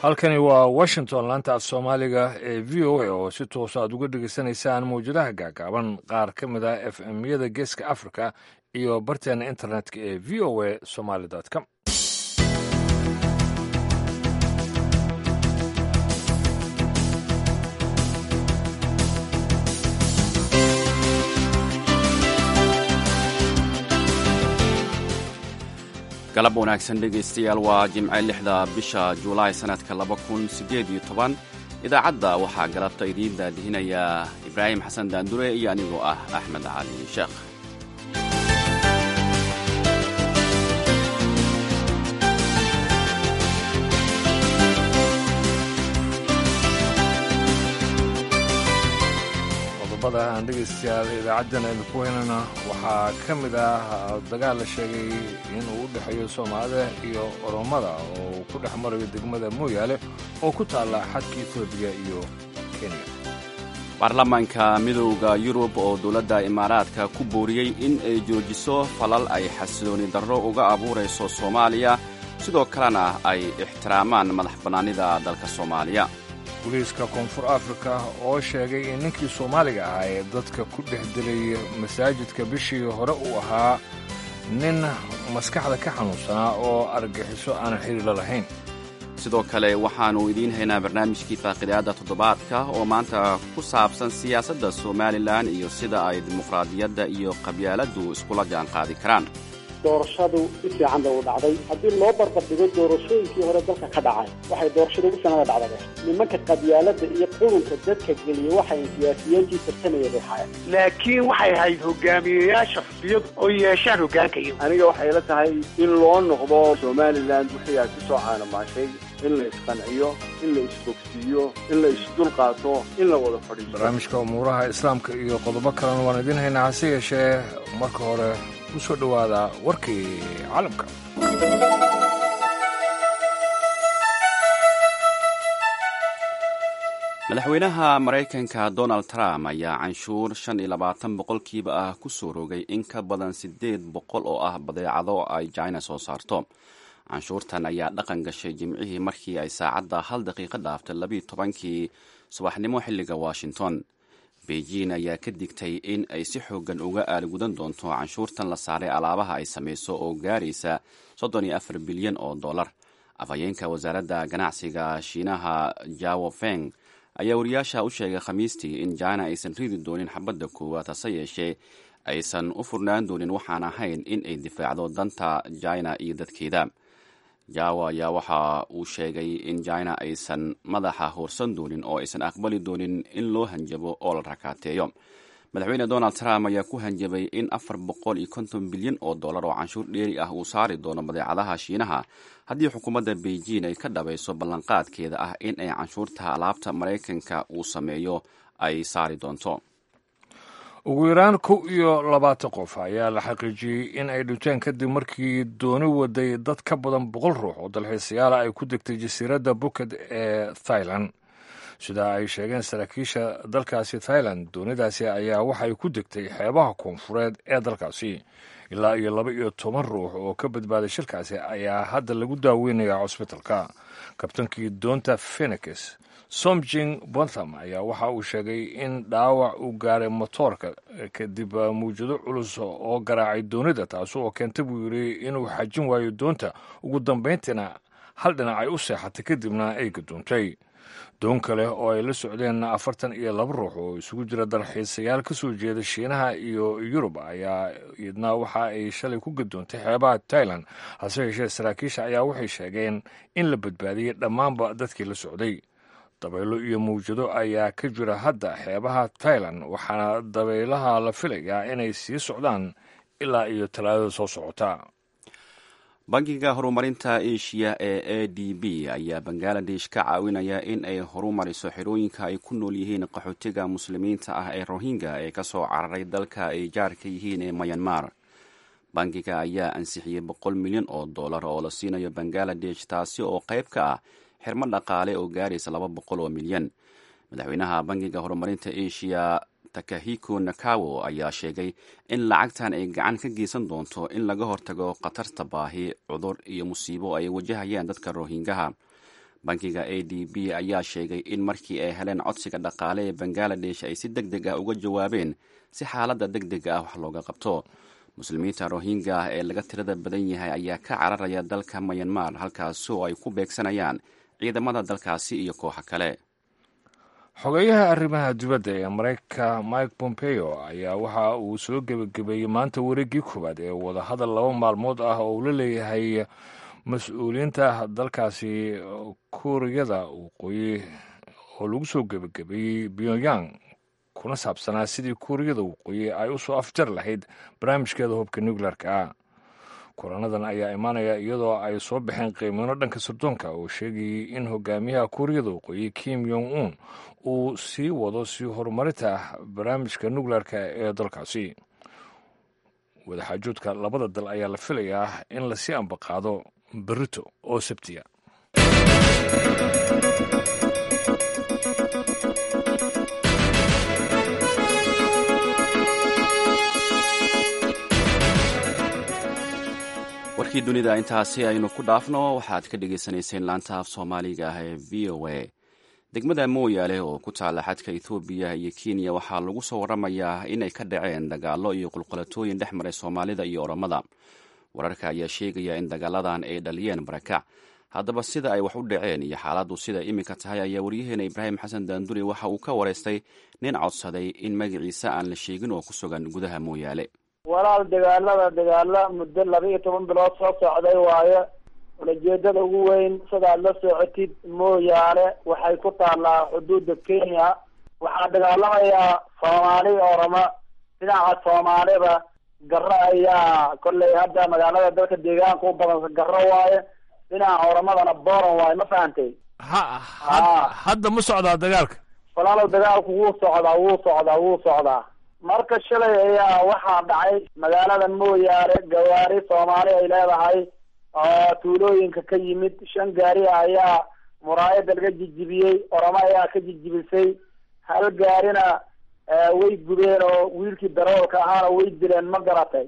halkani waa washington laanta af soomaaliga ee v o a oo si toosa aad uga dhegaysanaysaan mawjadaha gaagaaban qaar ka mid a f m yada geeska africa iyo barteena internetka ee v o a somaly com galab wanaagsan dhegaystayaal waa jimce lixda bisha julaay sannadka laba kun siddeed iyo toban idaacadda waxaa galabta idiin daadihinaya ibraahim xasan daandure iyo anigoo ah axmed cali sheekh qodobada aan dhegaystayaal idaacaddan aynu ku heynana waxaa ka mid ah dagaal la sheegay inuu u dhexeeyo soomaalida iyo oromada oo uu ku dhex marayo degmada mooyaale oo ku taalla xadka etoobiya iyo kenya baarlamaanka midowda yurub oo dowladda imaaraadka ku booriyey in ay joojiso falal ay xasilooni darro uga abuurayso soomaaliya sidoo kalena ay ixtiraamaan madax bannaanida dalka soomaaliya booliiska koonfur afrika oo sheegay in ninkii soomaaliga ahaa ee dadka ku dhex dilay masaajidka bishii hore uu ahaa nin maskaxda ka xanuunsanaa oo argaxiso aanan xiriirla lahayn sidoo kale waxaannu idiin haynaa barnaamijkii faaqidaadda toddobaadka oo maanta ku saabsan siyaasadda somalilan iyo sida ay dimuqraadiyadda iyo qabyaaladdu iskula jaanqaadi karaan doorashadu si fiican bay u dhacday haddii loo barbardhigo doorashooyinkii hore dalka ka dhacay waxay doorashada ugu sanada dhacdade nimanka qabyaaladda iyo qurunka dadka geliya waxay siyaasiyiintii tartamaya bay haayeen laakiin waxay ahayd hogaamiyeyaasha xusbiyadu oo yeeshaan hoggaanka iyagu aniga waxay la tahay in loo noqdo somalilan wixii aad ku soo caanamaashay in la isqanciyo in la isbogsiiyo in la isdulqaato in la wada fadhiiso barnaamijka umuuraha islaamka iyo qodobo kalena waan idiin haynaa hase yeeshee marka hore ku soo dhowaada warkii caalamka madaxweynaha maraykanka donald trump ayaa canshuur shan iyo labaatan boqolkiiba ah ku soo rogay in ka badan siddeed boqol oo ah badeecado ay jina soo saarto canshuurtan ayaa dhaqan gashay jimcihii markii ay saacadda hal daqiiqo dhaaftay labiiyo tobankii subaxnimo xilliga washington beijing ayaa ka digtay in ay si xoogan uga aalgudan doonto canshuurtan la saaray alaabaha ay samayso oo gaaraysa soddon iyo afar bilyan oo dollar afhayeenka wasaaradda ganacsiga shiinaha jawo feng ayaa wariyaasha u sheegay khamiistii in jina aysan ridi doonin xabadda koowaad hase yeeshee aysan u furnaan doonin waxaan ahayn in ay difaacdo danta jina iyo dadkeeda jawo ayaa waxa uu sheegay in jina aysan madaxa hoorsan doonin oo aysan aqbali doonin in loo hanjabo oo la rakaateeyo madaxweyne donald trump ayaa ku hanjabay in afar boqol iyo konton bilyan oo dollar oo canshuur dheeri ah uu saari doono badeecadaha shiinaha haddii xukuumadda beijing ay ka dhabayso ballanqaadkeeda ah in ay canshuurta alaabta maraykanka uu sameeyo ay saari doonto ugu yaraan kow iyo labaatan qof ayaa la xaqiijiyey in ay dhinteen kadib markii dooni waday dad ka badan boqol ruux oo dalxiisayaala ay ku degtay jasiiradda buked ee thailand sida ay sheegeen saraakiisha dalkaasi thailand doonidaasi ayaa waxay ku degtay xeebaha koonfureed ee dalkaasi ilaa iyo laba iyo toban ruux oo ka badbaaday shirkaasi ayaa hadda lagu daaweynaya cosbitalka kabtankii doonta phenix somjing bontham ayaa waxa uu sheegay in dhaawac uu gaaray motoorka kadib mawjado culus oo garaacay doonida taasi oo keentay buu yidhi inuu xajin waayo doonta ugu dambayntiina hal dhinac ay u seexatay kadibna ay gadoontay doon kale oo ay la socdeen afartan iyo laba ruux oo isugu jira dalxiisayaal ka soo jeeda shiinaha iyo yurub ayaa iyadna waxa ay shalay ku gadoontay xeebaha tailand hase yeeshee saraakiisha ayaa waxay sheegeen in la badbaadiyey dhammaanba dadkii la socday dabaylo iyo mawjado ayaa ka jira hadda xeebaha tailand waxaana dabaylaha la filayaa inay sii socdaan ilaa iyo talaadada soo socota bangiga horumarinta eshiya ee a d b ayaa bangaladesh ka caawinaya in ay horumariso xerooyinka ay ku nool yihiin qaxootiga muslimiinta ah ee rohingya ee ka soo cararay dalka ay jaarka yihiin ee mayanmar bangiga ayaa ansixiyey boqol milyan oo dollar oo la siinayo bangaladesh taasi oo qayb ka ah xirmo dhaqaale oo gaaraysa laba boqol oo milyan madaxweynaha bangiga horumarinta eshiya takahiko nakawo ayaa sheegay in lacagtan ay gacan ka geysan doonto in laga hortago khatarta baahi cudur iyo musiibo ay wajahayaan dadka rohingaha bankiga a d b ayaa sheegay in markii ay heleen codsiga dhaqaale ee bangaladesh ay si deg deg ah uga jawaabeen si xaaladda deg dega ah wax looga qabto muslimiinta rohingya ee laga tirada badan yahay ayaa ka cararaya dalka mayanmar halkaasi oo ay ku beegsanayaan ciidamada dalkaasi iyo kooxo kale xogeyaha arrimaha dibadda ee maraykanka mike pompeo ayaa waxa uu soo gebagabeeyey maanta wareeggii koowaad ee wadahadal laba maalmood ah oo uu la leeyahay mas-uuliyiinta dalkaasi kuuriyada waqooyi oo lagu soo gebagabeeyey pyongyang kuna saabsanaa sidii kuuriyada waqooyi ay u soo afjar lahayd barnaamijkeeda hubka nuclearka ah kulanadan ayaa imaanaya iyadoo ay soo baxeen qiimino dhanka sirdoonka oo sheegayay in hogaamiyaha kuuriyada waqooyi kim yong un uu sii wado sii horumarinta barnaamijka nuclearka ee dalkaasi wadaxaajoodka labada dal ayaa la filayaa in lasii ambaqaado berito oo sabtiya warkii dunida intaasi aynu ku dhaafno waxaad ka dhagaysanayseen laanta af soomaaliga ah ee v o a degmada mooyaale oo ku taala xadka ethoobiya iyo kenya waxaa lagu soo waramayaa inay ka dhaceen dagaallo iyo qulqulatooyin dhex maray soomaalida iyo oromada wararka ayaa sheegaya in dagaaladan ay dhaliyeen barakac haddaba sida ay wax u dhaceen iyo xaaladdu sida iminka tahay ayaa waryaheena ibraahim xasan daanduri waxa uu ka waraystay nin codsaday in magaciisa aan la sheegin oo ku sugan gudaha mooyaale walaal dagaalada dagaalo muddo laba iyo toban bilood soo socday waayo ulajeedada ugu weyn sidaad la socotid mooyaale waxay ku taallaa xuduudda kenya waxaa dagaalamayaa soomaali oroma dhinaca soomaalida garo ayaa kolley hadda magaalada dalka deegaanka u badan garo waaye dhinaca oromadana boran waaye ma fahantay ha hadda ma socdaa dagaalka walaalow dagaalku wuu socdaa wuu socdaa wuu socdaa marka shalay ayaa waxaa dhacay magaalada mooyaale gawaari soomaali ay leedahay oo tuulooyinka ka yimid shan gaari ayaa muraayada laga jijibiyey oramo ayaa ka jijibisay hal gaarina way gubeen oo wiilkii daroolka ahaana way dileen ma garatay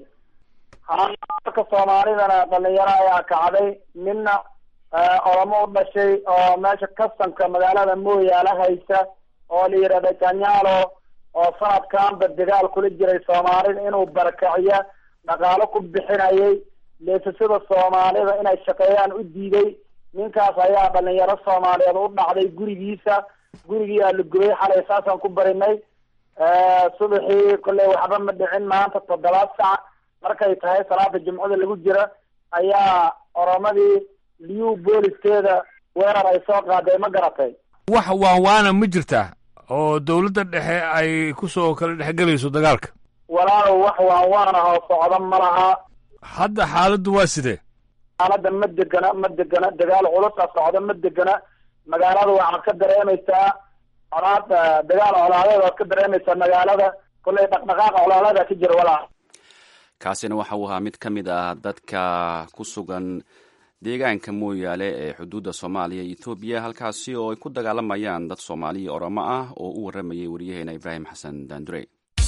marka soomaalidana dhalinyaro ayaa kacday midna oramo u dhashay oo meesha kastanka magaalada mooyaale haysa oo la yidhahda janyaalo oo sanadkanba dagaal kula jiray soomaalida inuu barakaciyo dhaqaalo ku bixinayay leesasada soomaalida inay shaqeeyaan u diiday ninkaas ayaa dhalinyaro soomaaliyeed u dhacday gurigiisa gurigii aa la gubay xalay saasaan ku barinay subaxii kolley waxba ma dhicin maanta toddobaad sac markay tahay salaada jimcada lagu jira ayaa oromadii liyu booliskeeda weerar ay soo qaaday ma garatay wax waanwaana ma jirtaa oo dowladda dhexe ay ku soo kala dhexgelayso dagaalka walaalow wax waanwaan ah oo socda ma laha hadda xaaladdu waa sidee xaaladda ma degana ma degana dagaal culusa socda ma degana magaalada waxaad ka dareemaysaa colaad dagaal colaadeed waad ka dareemaysaa magaalada kolley dhaqdhaqaaqa colaadeeda ka jira walaal kaasina waxa uu ahaa mid ka mid ah dadka ku sugan deegaanka mooyaale ee xuduudda soomaaliya iyo etoobiya halkaasi oo ay ku dagaalamayaan dad soomaaliya oromo ah oo u warramayay wariyaheena ibraahim xasan daandure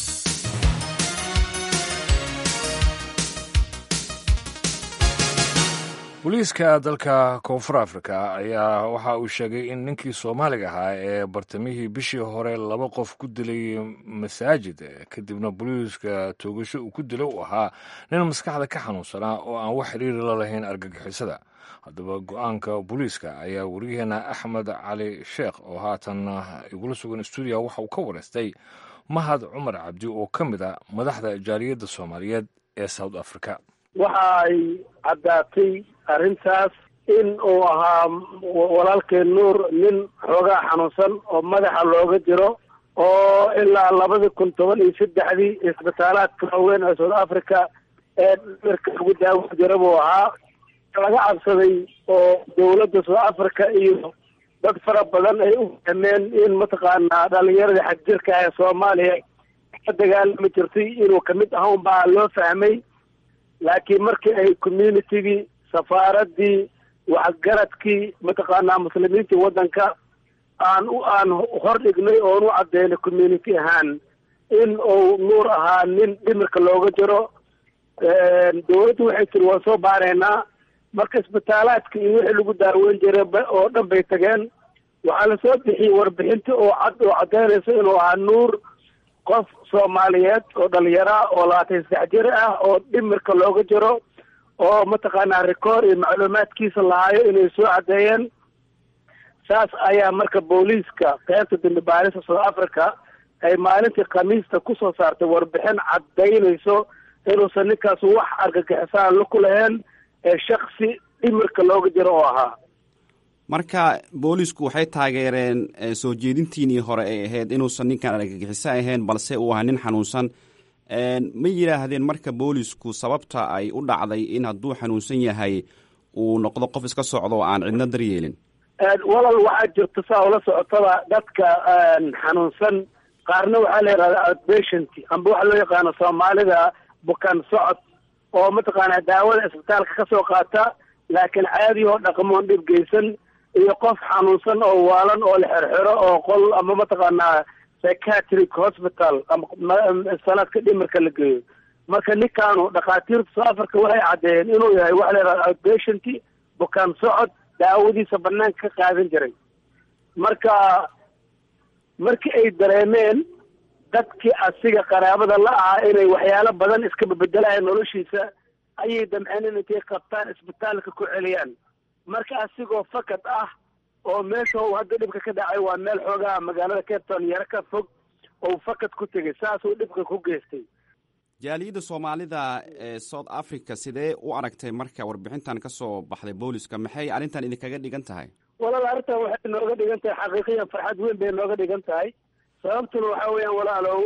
booliiska dalka koonfur afrika ayaa waxa uu sheegay in ninkii soomaaliga ahaa ee bartamihii bishii hore laba qof ku dilay masaajid kadibna booliiska toogasho uu ku dilay uu ahaa nin maskaxda ka xanuunsanaa oo aan wax xiriiri la lahayn argagixisada haddaba go-aanka booliiska ayaa wariyaheena axmed cali sheekh oo haatan igula sugan stuudiya waxa uu ka wareystay mahad cumar cabdi oo ka mid a madaxda jaaliyadda soomaaliyeed ee south africa waxa ay caddaatay arrintaas in uu ahaa walaalkeen nuur nin xoogaa xanuunsan oo madaxa looga jiro oo ilaa labadii kun toban iyo saddexdii isbitaalaadka waaweyn ee south africa ee dhimirka lagu daawan jira buu ahaa laga cabsaday oo dawladda south africa iyo dad fara badan ay u fahmeen in mataqaanaa dhalinyaradii xagjirka ee soomaaliya ka dagaalami jirtay inuu kamid ahaun baa loo fahmay laakiin markii ay communitygii safaaradii waxgaradkii mataqaanaa muslimiintii waddanka aan u aan hor dhignay oon u caddeynay community ahaan in uu nuur ahaa nin dhimirka looga jiro dawladdu waxay tiri waan soo baaraynaa marka isbitaalaadka iyo wixii lagu daaweyn jiray oo dhan bay tageen waxaa lasoo bixiyey warbixinta oo cad oo caddaynaysa inuu ahaa nuur qof soomaaliyeed oo dhalinyaro ah oo labaatan saddex jir ah oo dhimirka looga jiro oo mataqaanaa record iyo macluumaadkiisa lahaayo inay soo caddeeyeen saas ayaa marka booliiska qaybta dambi baarista south africa ay maalintii khamiista kusoo saartay warbixin caddaynayso inuusan ninkaas wax argagixisaan la ku lahayn ee shaksi dhimirka looga jiro oo ahaa marka boolisku waxay taageereen soo jeedintiinii hore ay ahayd inuusan ninkan argagixiso ahayn balse uu ahaa nin xanuunsan ma yidhaahdeen marka boolisku sababta ay u dhacday in hadduu xanuunsan yahay uu noqdo qof iska socdo oo aan cidno daryeelin walal waxaa jirta saa ula socotaba dadka xanuunsan qaarna waxaa la yidhahda outpatient amba waxaa loo yaqaano soomaalida bukaan socod oo mataqaanaa daawada isbitaalka kasoo qaata laakiin caadi oo dhaqmoon dhib geysan iyo qof xanuunsan oo waalan oo la xerxero oo qol ama mataqaanaa psychiatric hospital ama sanadka dhimirka la geeyo marka ninkaanu dhakhaatiirta soo afarka waxay caddeeyeen inuu yahay waxa la yidhahda outpatient bukaan socod daawadiisa banaanka ka qaadan jiray marka markii ay dareemeen dadkii asiga qaraabada la ahaa inay waxyaalo badan iska bedelayan noloshiisa ayay damceen in intay qabtaan isbitaalka ku celiyaan marka asigoo fakad ah oo meesha uu hadda dhibka ka dhacay waa meel xoogaha magaalada cape town yaro ka fog oo fakad ku tegay saasuu dhibka ku geystay jaaliyadda soomaalida ee south africa sidee u aragtay marka warbixintan ka soo baxday booliska maxay arrintan idinkaga dhigan tahay walaal arrintan waxay nooga dhigan tahay xaqiiqiyan farxad weyn bay nooga dhigan tahay sababtuna waxa weeyaan walaalow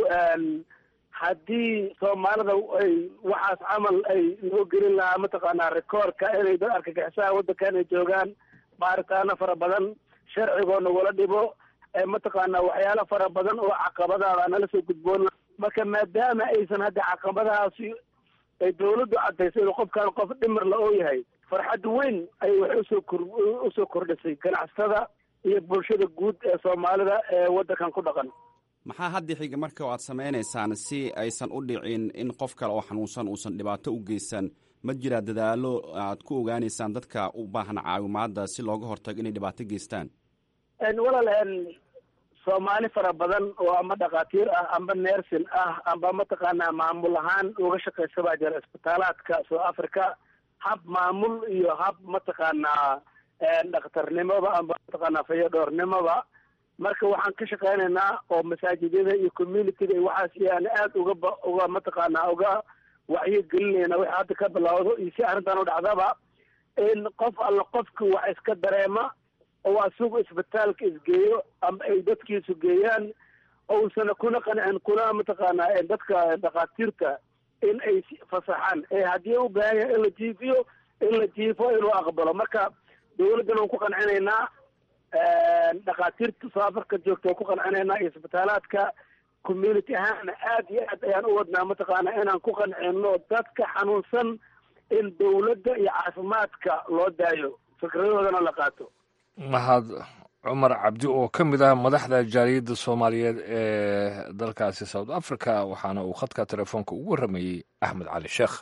haddii soomaalida ay waxaas camal ay noo gelin lahaa mataqaanaa rekoorka inay dad arkagixisaha waddankan ay joogaan baaritaano fara badan sharcigoo nagula dhibo mataqaanaa waxyaalo fara badan oo caqabadaada nala soo gudboon marka maadaama aysan hadda caqabadahaasi ay dawladdu caddayso inuu qofkaan qof dhimirla oo yahay farxad weyn ayay waxay usoo kor usoo kordhisay ganacsatada iyo bulshada guud ee soomaalida ee waddankan ku dhaqan maxaa hadda xiga marka aad samaynaysaan si aysan u dhicin in qof kale oo xanuunsan uusan dhibaato u geysan ma jiraa dadaalo aad ku ogaanaysaan dadka u baahan caawimaada si looga hortago inay dhibaato geystaan walaal soomaali fara badan oo ama dhakhaatiir ah amba nersin ah amba mataqaanaa maamul ahaan uga shaqaysa baa jira isbitaalaadka south africa hab maamul iyo hab mataqaanaa dhakhtarnimoba amba mataqaanaa fayadhoornimoba marka waxaan ka shaqaynaynaa oo masaajidyada iyo communityga iyo waxaas iyaan aada uga uga mataqaanaa uga wacyo gelinayna wixii hadda ka bilowdo iyo si arrintan u dhacdaba in qof alla qofki wax iska dareema oo asigu isbitaalka isgeeyo ama ay dadkiisu geeyaan ousana kuna qancin kuna mataqaanaa dadka dhakhaatiirta in ay fasaxaan ee haddii u baahan yahay in la jiifiyo in la jiifo inuu aqbalo marka dawladdan waan ku qancinaynaa dhakhaatiirta saafarka joogta waan ku qancinaynaa iyo isbitaalaadka community ahaana aad iyo aad ayaan u wadnaa mataqaanaa inaan ku qancino dadka xanuunsan in dawladda iyo caafimaadka loo daayo fikradoodana la qaato mahad cumar cabdi oo ka mid ah madaxda jaaliyadda soomaaliyeed ee dalkaasi south africa waxaana uu khadka telefoonka ugu warramayey axmed cali sheekh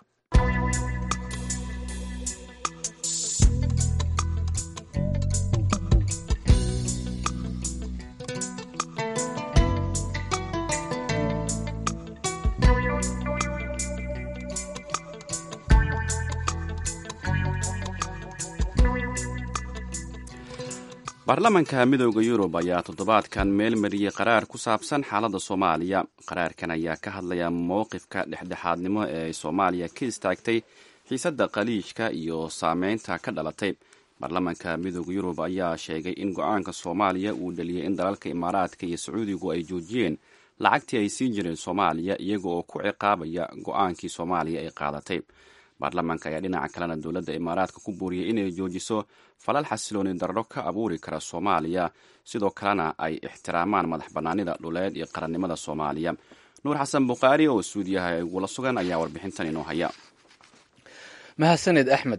baarlamaanka midooda yurub ayaa toddobaadkan meel mariyey qaraar ku saabsan xaaladda soomaaliya qaraarkan ayaa ka hadlaya mowqifka dhexdhexaadnimo ee ay soomaaliya ka istaagtay xiisadda khaliijka iyo saameynta ka dhalatay baarlamaanka midooda yurub ayaa sheegay in go-aanka soomaaliya uu dhaliyay in dalalka imaaraadka iyo sacuudigu ay joojiyeen lacagtii ay siin jireen soomaaliya iyaga oo ku ciqaabaya go-aankii soomaaliya ay qaadatay baarlamaanka ayaa dhinaca kalena dowladda imaaraadka ku buuriyay inay joojiso falal xasilooni darro ka abuuri kara soomaaliya sidoo kalena ay ixtiraamaan madax bannaanida dhuleed iyo qarannimada soomaaliya nuur xasan bukhaari oo suudiyaha igula sugan ayaa warbixintan inoo haya mahadsanid axmed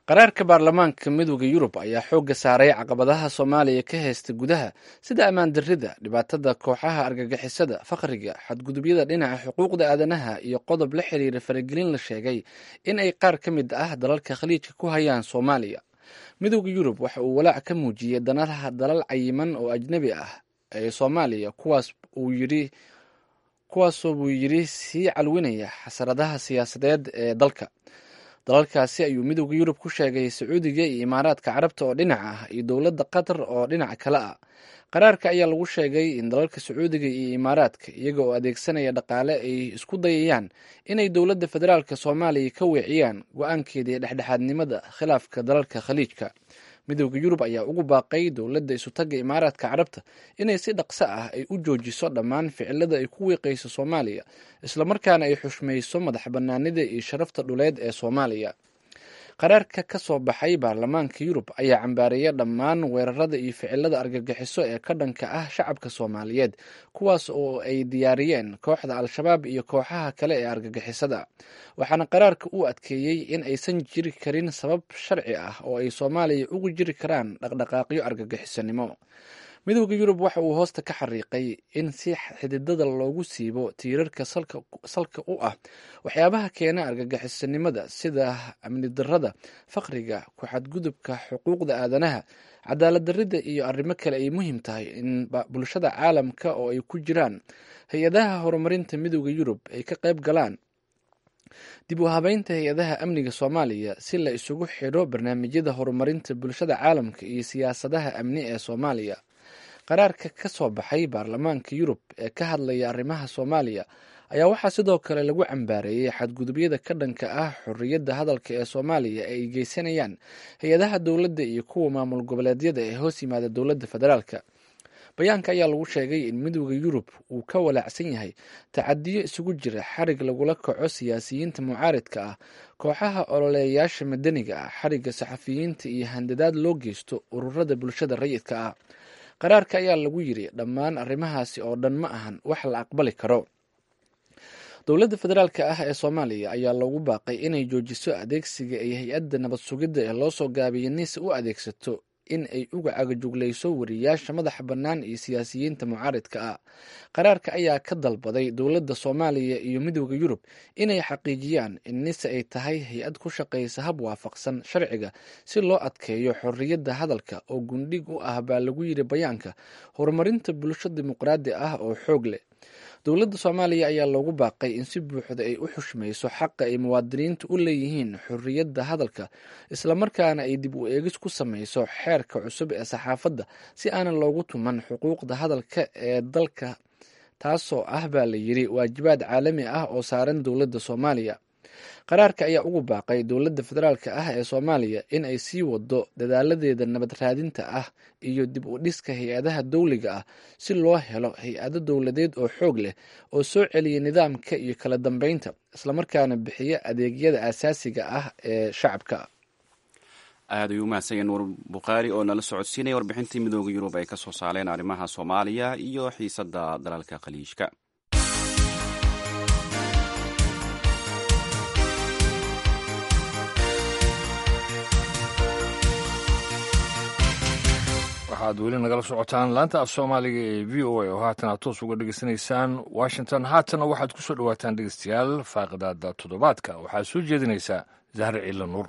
qaraarka baarlamaanka midooda yurub ayaa xoogga saaray caqabadaha soomaaliya ka haysta gudaha sida ammaan darrida dhibaatada kooxaha argagixisada faqriga xadgudubyada dhinaca xuquuqda aadanaha iyo qodob la xiriira faragelin la sheegay in ay qaar ka mid ah dalalka khaliijka ku hayaan soomaaliya midooda yurub waxa uu walaac ka muujiyey danadaha dalal cayiman oo ajnebi ah ee soomaaliya kuwaas uu yidhi kuwaasoo buu yidhi sii calwinaya xasaradaha siyaasadeed ee dalka dalalkaasi ayuu midooda yurub ku sheegay sacuudiga iyo imaaraadka carabta oo dhinac ah iyo dowladda qatar oo dhinac kale ah qaraarka ayaa lagu sheegay in dalalka sacuudiga iyo imaaraadka iyaga oo adeegsanaya dhaqaale ay isku dayayaan inay dowladda federaalk soomaaliya ka weeciyaan go-aankeedii dhexdhexaadnimada khilaafka dalalka khaliijka midooda yurub ayaa ugu baaqay dowladda isutaga imaaraadka carabta inay si dhaqso ah ay u joojiso dhammaan ficilada ay ku wiiqayso soomaaliya islamarkaana ay xushmayso madax banaanida iyo sharafta dhuleed ee soomaaliya qaraarka ka soo baxay baarlamaanka yurub ayaa cambaareeya dhammaan weerarada iyo ficilada argagixiso ee ka dhanka ah shacabka soomaaliyeed kuwaas oo ay diyaariyeen kooxda al-shabaab iyo kooxaha kale ee argagixisada waxaana qaraarka uu adkeeyey in aysan jiri karin sabab sharci ah oo ay soomaaliya ugu jiri karaan dhaqdhaqaaqyo argagixisanimo midooda yurub waxa uu hoosta ka xariiqay in si xididada loogu siibo tiirarka salka u ah waxyaabaha keena argagixisanimada sida amni darada faqriga ku-xadgudubka xuquuqda aadanaha cadaalad darida iyo arrimo kale ay muhiim tahay in bulshada caalamka oo ay ku jiraan hay-adaha horumarinta midooda yurub ay ka qayb galaan dib u habeynta hay-adaha amniga soomaaliya si la isugu xidho barnaamijyada horumarinta bulshada caalamka iyo siyaasadaha amni ee soomaaliya qaraarka ka soo baxay baarlamaanka yurub ee ka hadlaya arrimaha soomaaliya ayaa waxaa sidoo kale lagu cambaareeyey xadgudubyada ka dhanka ah xorriyadda hadalka ee soomaaliya ee ay geysanayaan hay-adaha dowladda iyo kuwa maamul goboleedyada ee hoos yimaada dowladda federaalka bayaanka ayaa lagu sheegay in midooda yurub uu ka walaacsan yahay tacadiyo isugu jira xarig lagula kaco siyaasiyiinta mucaaridka ah kooxaha ololeeyaasha madaniga ah xarigga saxafiyiinta iyo handadaad loo geysto ururada bulshada rayidka ah qaraarka ayaa lagu yiri dhammaan arrimahaasi oo dhan ma ahan wax la aqbali karo dowladda federaalka ah ee soomaaliya ayaa loogu baaqay inay joojiso adeegsiga ay hay-adda nabad sugidda ee loo soo gaabiyay nisa u adeegsato in ay uga cagajuglayso wariyaasha madaxa bannaan iyo siyaasiyiinta mucaaridka ah qaraarka ayaa ka dalbaday dowladda soomaaliya iyo midooda yurub inay xaqiijiyaan in nise ay tahay hay-ad ku shaqaysa hab waafaqsan sharciga si loo adkeeyo xorriyadda hadalka oo gundhig u ah baa lagu yiri bayaanka horumarinta bulsho dimuqraadi ah oo xoog leh dowladda soomaaliya ayaa loogu baaqay in si buuxda ay u xushmayso xaqa ay muwaadiniinta u leeyihiin xorriyadda hadalka islamarkaana ay dib u eegis ku samayso xeerka cusub ee saxaafadda si aanan loogu tuman xuquuqda hadalka ee dalka taasoo ah baa la yiri waajibaad caalami ah oo saaran dowladda soomaaliya qaraarka ayaa ugu baaqay dowladda federaalka ah ee soomaaliya in ay sii wado dadaaladeeda nabad raadinta ah iyo dib u dhiska hay-adaha dowliga ah si loo helo hay-ado dowladeed oo xoog leh oo soo celiya nidaamka iyo kala dambeynta islamarkaana bixiya adeegyada aasaasiga ah ee shacabka aad ayuu umahadsan nuur bukhaari oo nala socodsiinaya warbixintii midooda yurub ay ka soo saareen arrimaha soomaaliya iyo xiisadda dalalka khaliijka waxaad weli nagala socotaan laanta af soomaaliga ee v o a oo haatan aad toos uga dhegeysanaysaan washington haatana waxaad ku soo dhowaataan dhegeystayaal faaqidaada toddobaadka waxaad soo jeedinaysaa zahre ciila nuur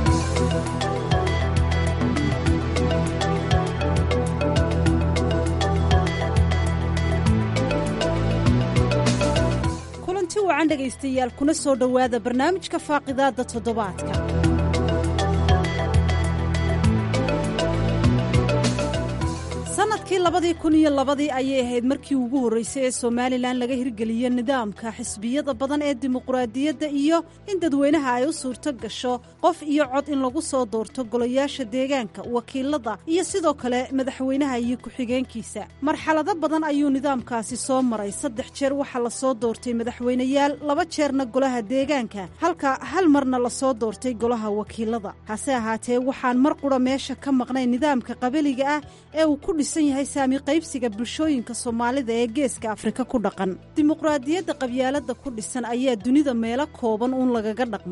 kulanti wacan dhegaystayaal kuna soo dhowaada barnaamijka faaqidaadda toddobaadka sanadkii labadii kun iyo labadii ayay ahayd markii ugu horreysay ee somalilan laga hirgeliyo nidaamka xisbiyada badan ee dimuqraadiyadda iyo in dadweynaha ay u suurto gasho qof iyo cod in lagu soo doorto golayaasha deegaanka wakiilada iyo sidoo kale madaxweynaha iyo ku-xigeenkiisa marxalado badan ayuu nidaamkaasi soo maray saddex jeer waxaa lasoo doortay madaxweyneyaal laba jeerna golaha deegaanka halka hal marna lasoo doortay golaha wakiilada hase ahaatee waxaan mar qura meesha ka maqnay nidaamka qabiliga ah ee uu ku dhisan yahay saami qaybsiga bulshooyinka soomaalida ee geeska afrika ku dhaqan dimuqraadiyadda qabyaaladda ku dhisan ayaa dunida meelo kooban uun lagaga dhaqmaa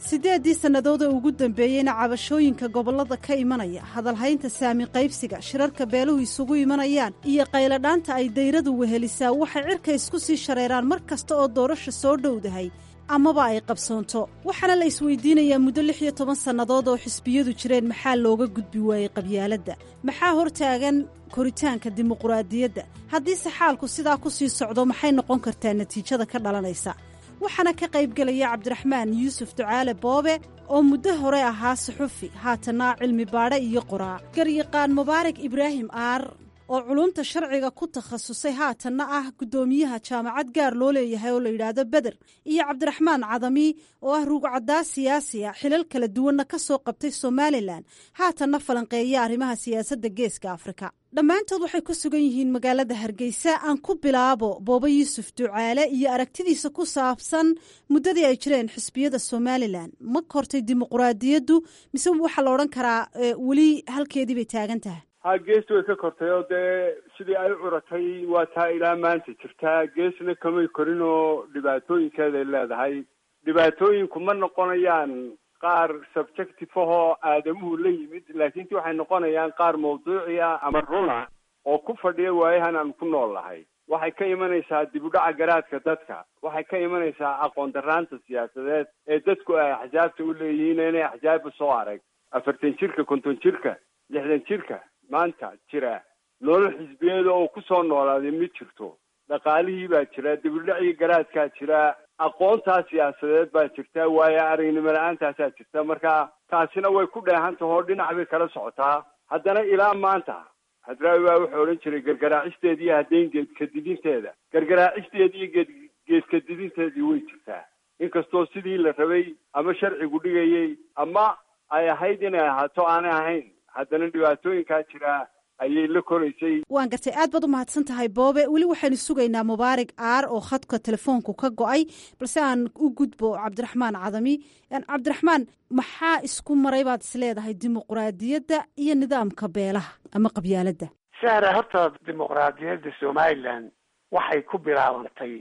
siddeeddii sannadood ee ugu dambeeyeyna cabashooyinka gobollada ka imanaya hadalhaynta saami qaybsiga shirarka beeluhu isugu imanayaan iyo qayladhaanta ay dayradu wehelisaa waxay cirka isku sii shareeraan mar kasta oo doorasha soo dhowdahay amaba ay qabsoonto waxaana la isweydiinayaa muddo lix iyo toban sannadood oo xisbiyadu jireen maxaa looga gudbi waayey qabyaaladda maxaa hortaagan koritaanka dimuquraadiyadda haddiise xaalku sidaa ku sii socdo maxay noqon kartaa natiijada ka dhalanaysa waxaana ka qaybgelaya cabdiraxmaan yuusuf ducaale boobe oo muddo hore ahaa suxufi haatanna cilmi baadhe iyo qoraa garyaqaan mubaarak ibraahim aar oo culumta sharciga ku takhasusay haatanna ah guddoomiyaha jaamacad gaar loo leeyahay oo la yidhaahdo beder iyo cabdiraxmaan cadami oo ah ruugcaddaa siyaasi a xilal kala duwanna ka soo qabtay somalilan haatanna falanqeeya arrimaha siyaasadda geeska afrika dhammaantood waxay ku sugan yihiin magaalada hargeysa aan ku bilaabo booba yuusuf ducaale iyo aragtidiisa ku saabsan muddadii ay jireen xisbiyada somalilan ma kortay dimuquraadiyaddu mise waxaa la odhan karaa weli halkeedii bay taagan tahay ha gees way ka kortay oo dee sidii ay u curatay waa taa ilaa maanta jirtaa geesna kamay korin oo dhibaatooyinkeeday leedahay dhibaatooyinku ma noqonayaan qaar subjective ahoo aadamuhu la yimid laakiin ti waxay noqonayaan qaar mawduuci ah ama runa oo ku fadhiya waayahan aan ku nool lahay waxay ka imanaysaa dib u dhaca garaadka dadka waxay ka imanaysaa aqoon daraanta siyaasadeed ee dadku ay axsaabta u leeyihiin inay axsaabba soo arag afartan jirka konton jirka lixdan jirka maanta jira nolol xisbiyeeda oo kusoo noolaaday ma jirto dhaqaalihii baa jira dibudhacii garaadkaa jira aqoontaa siyaasadeed baa jirta waayo aragnimo la-aantaasaa jirta marka taasina way ku dheehan taho dhinac bay kala socotaa haddana ilaa maanta hadraawi baa wuxuu odhan jiray gargaraacisteeda iyo haddayn geedkadidinteeda gargaraacisteeda iyo geed geedkadidinteedii way jirtaa inkastoo sidii la rabay ama sharcigu dhigayay ama ay ahayd inay ahaato aanay ahayn haddana dhibaatooyinkaa jira ayay la koraysay waan gartay aad baad u mahadsan tahay boobe weli waxaynu sugaynaa mubaarak aar oo khadka telefoonku ka go-ay balse aan u gudbo cabdiraxmaan cadami cabdiraxmaan maxaa isku maray baad isleedahay dimuquraadiyadda iyo nidaamka beelaha ama qabyaaladda sahra horta dimuqraadiyadda somalilan waxay ku bilaabantay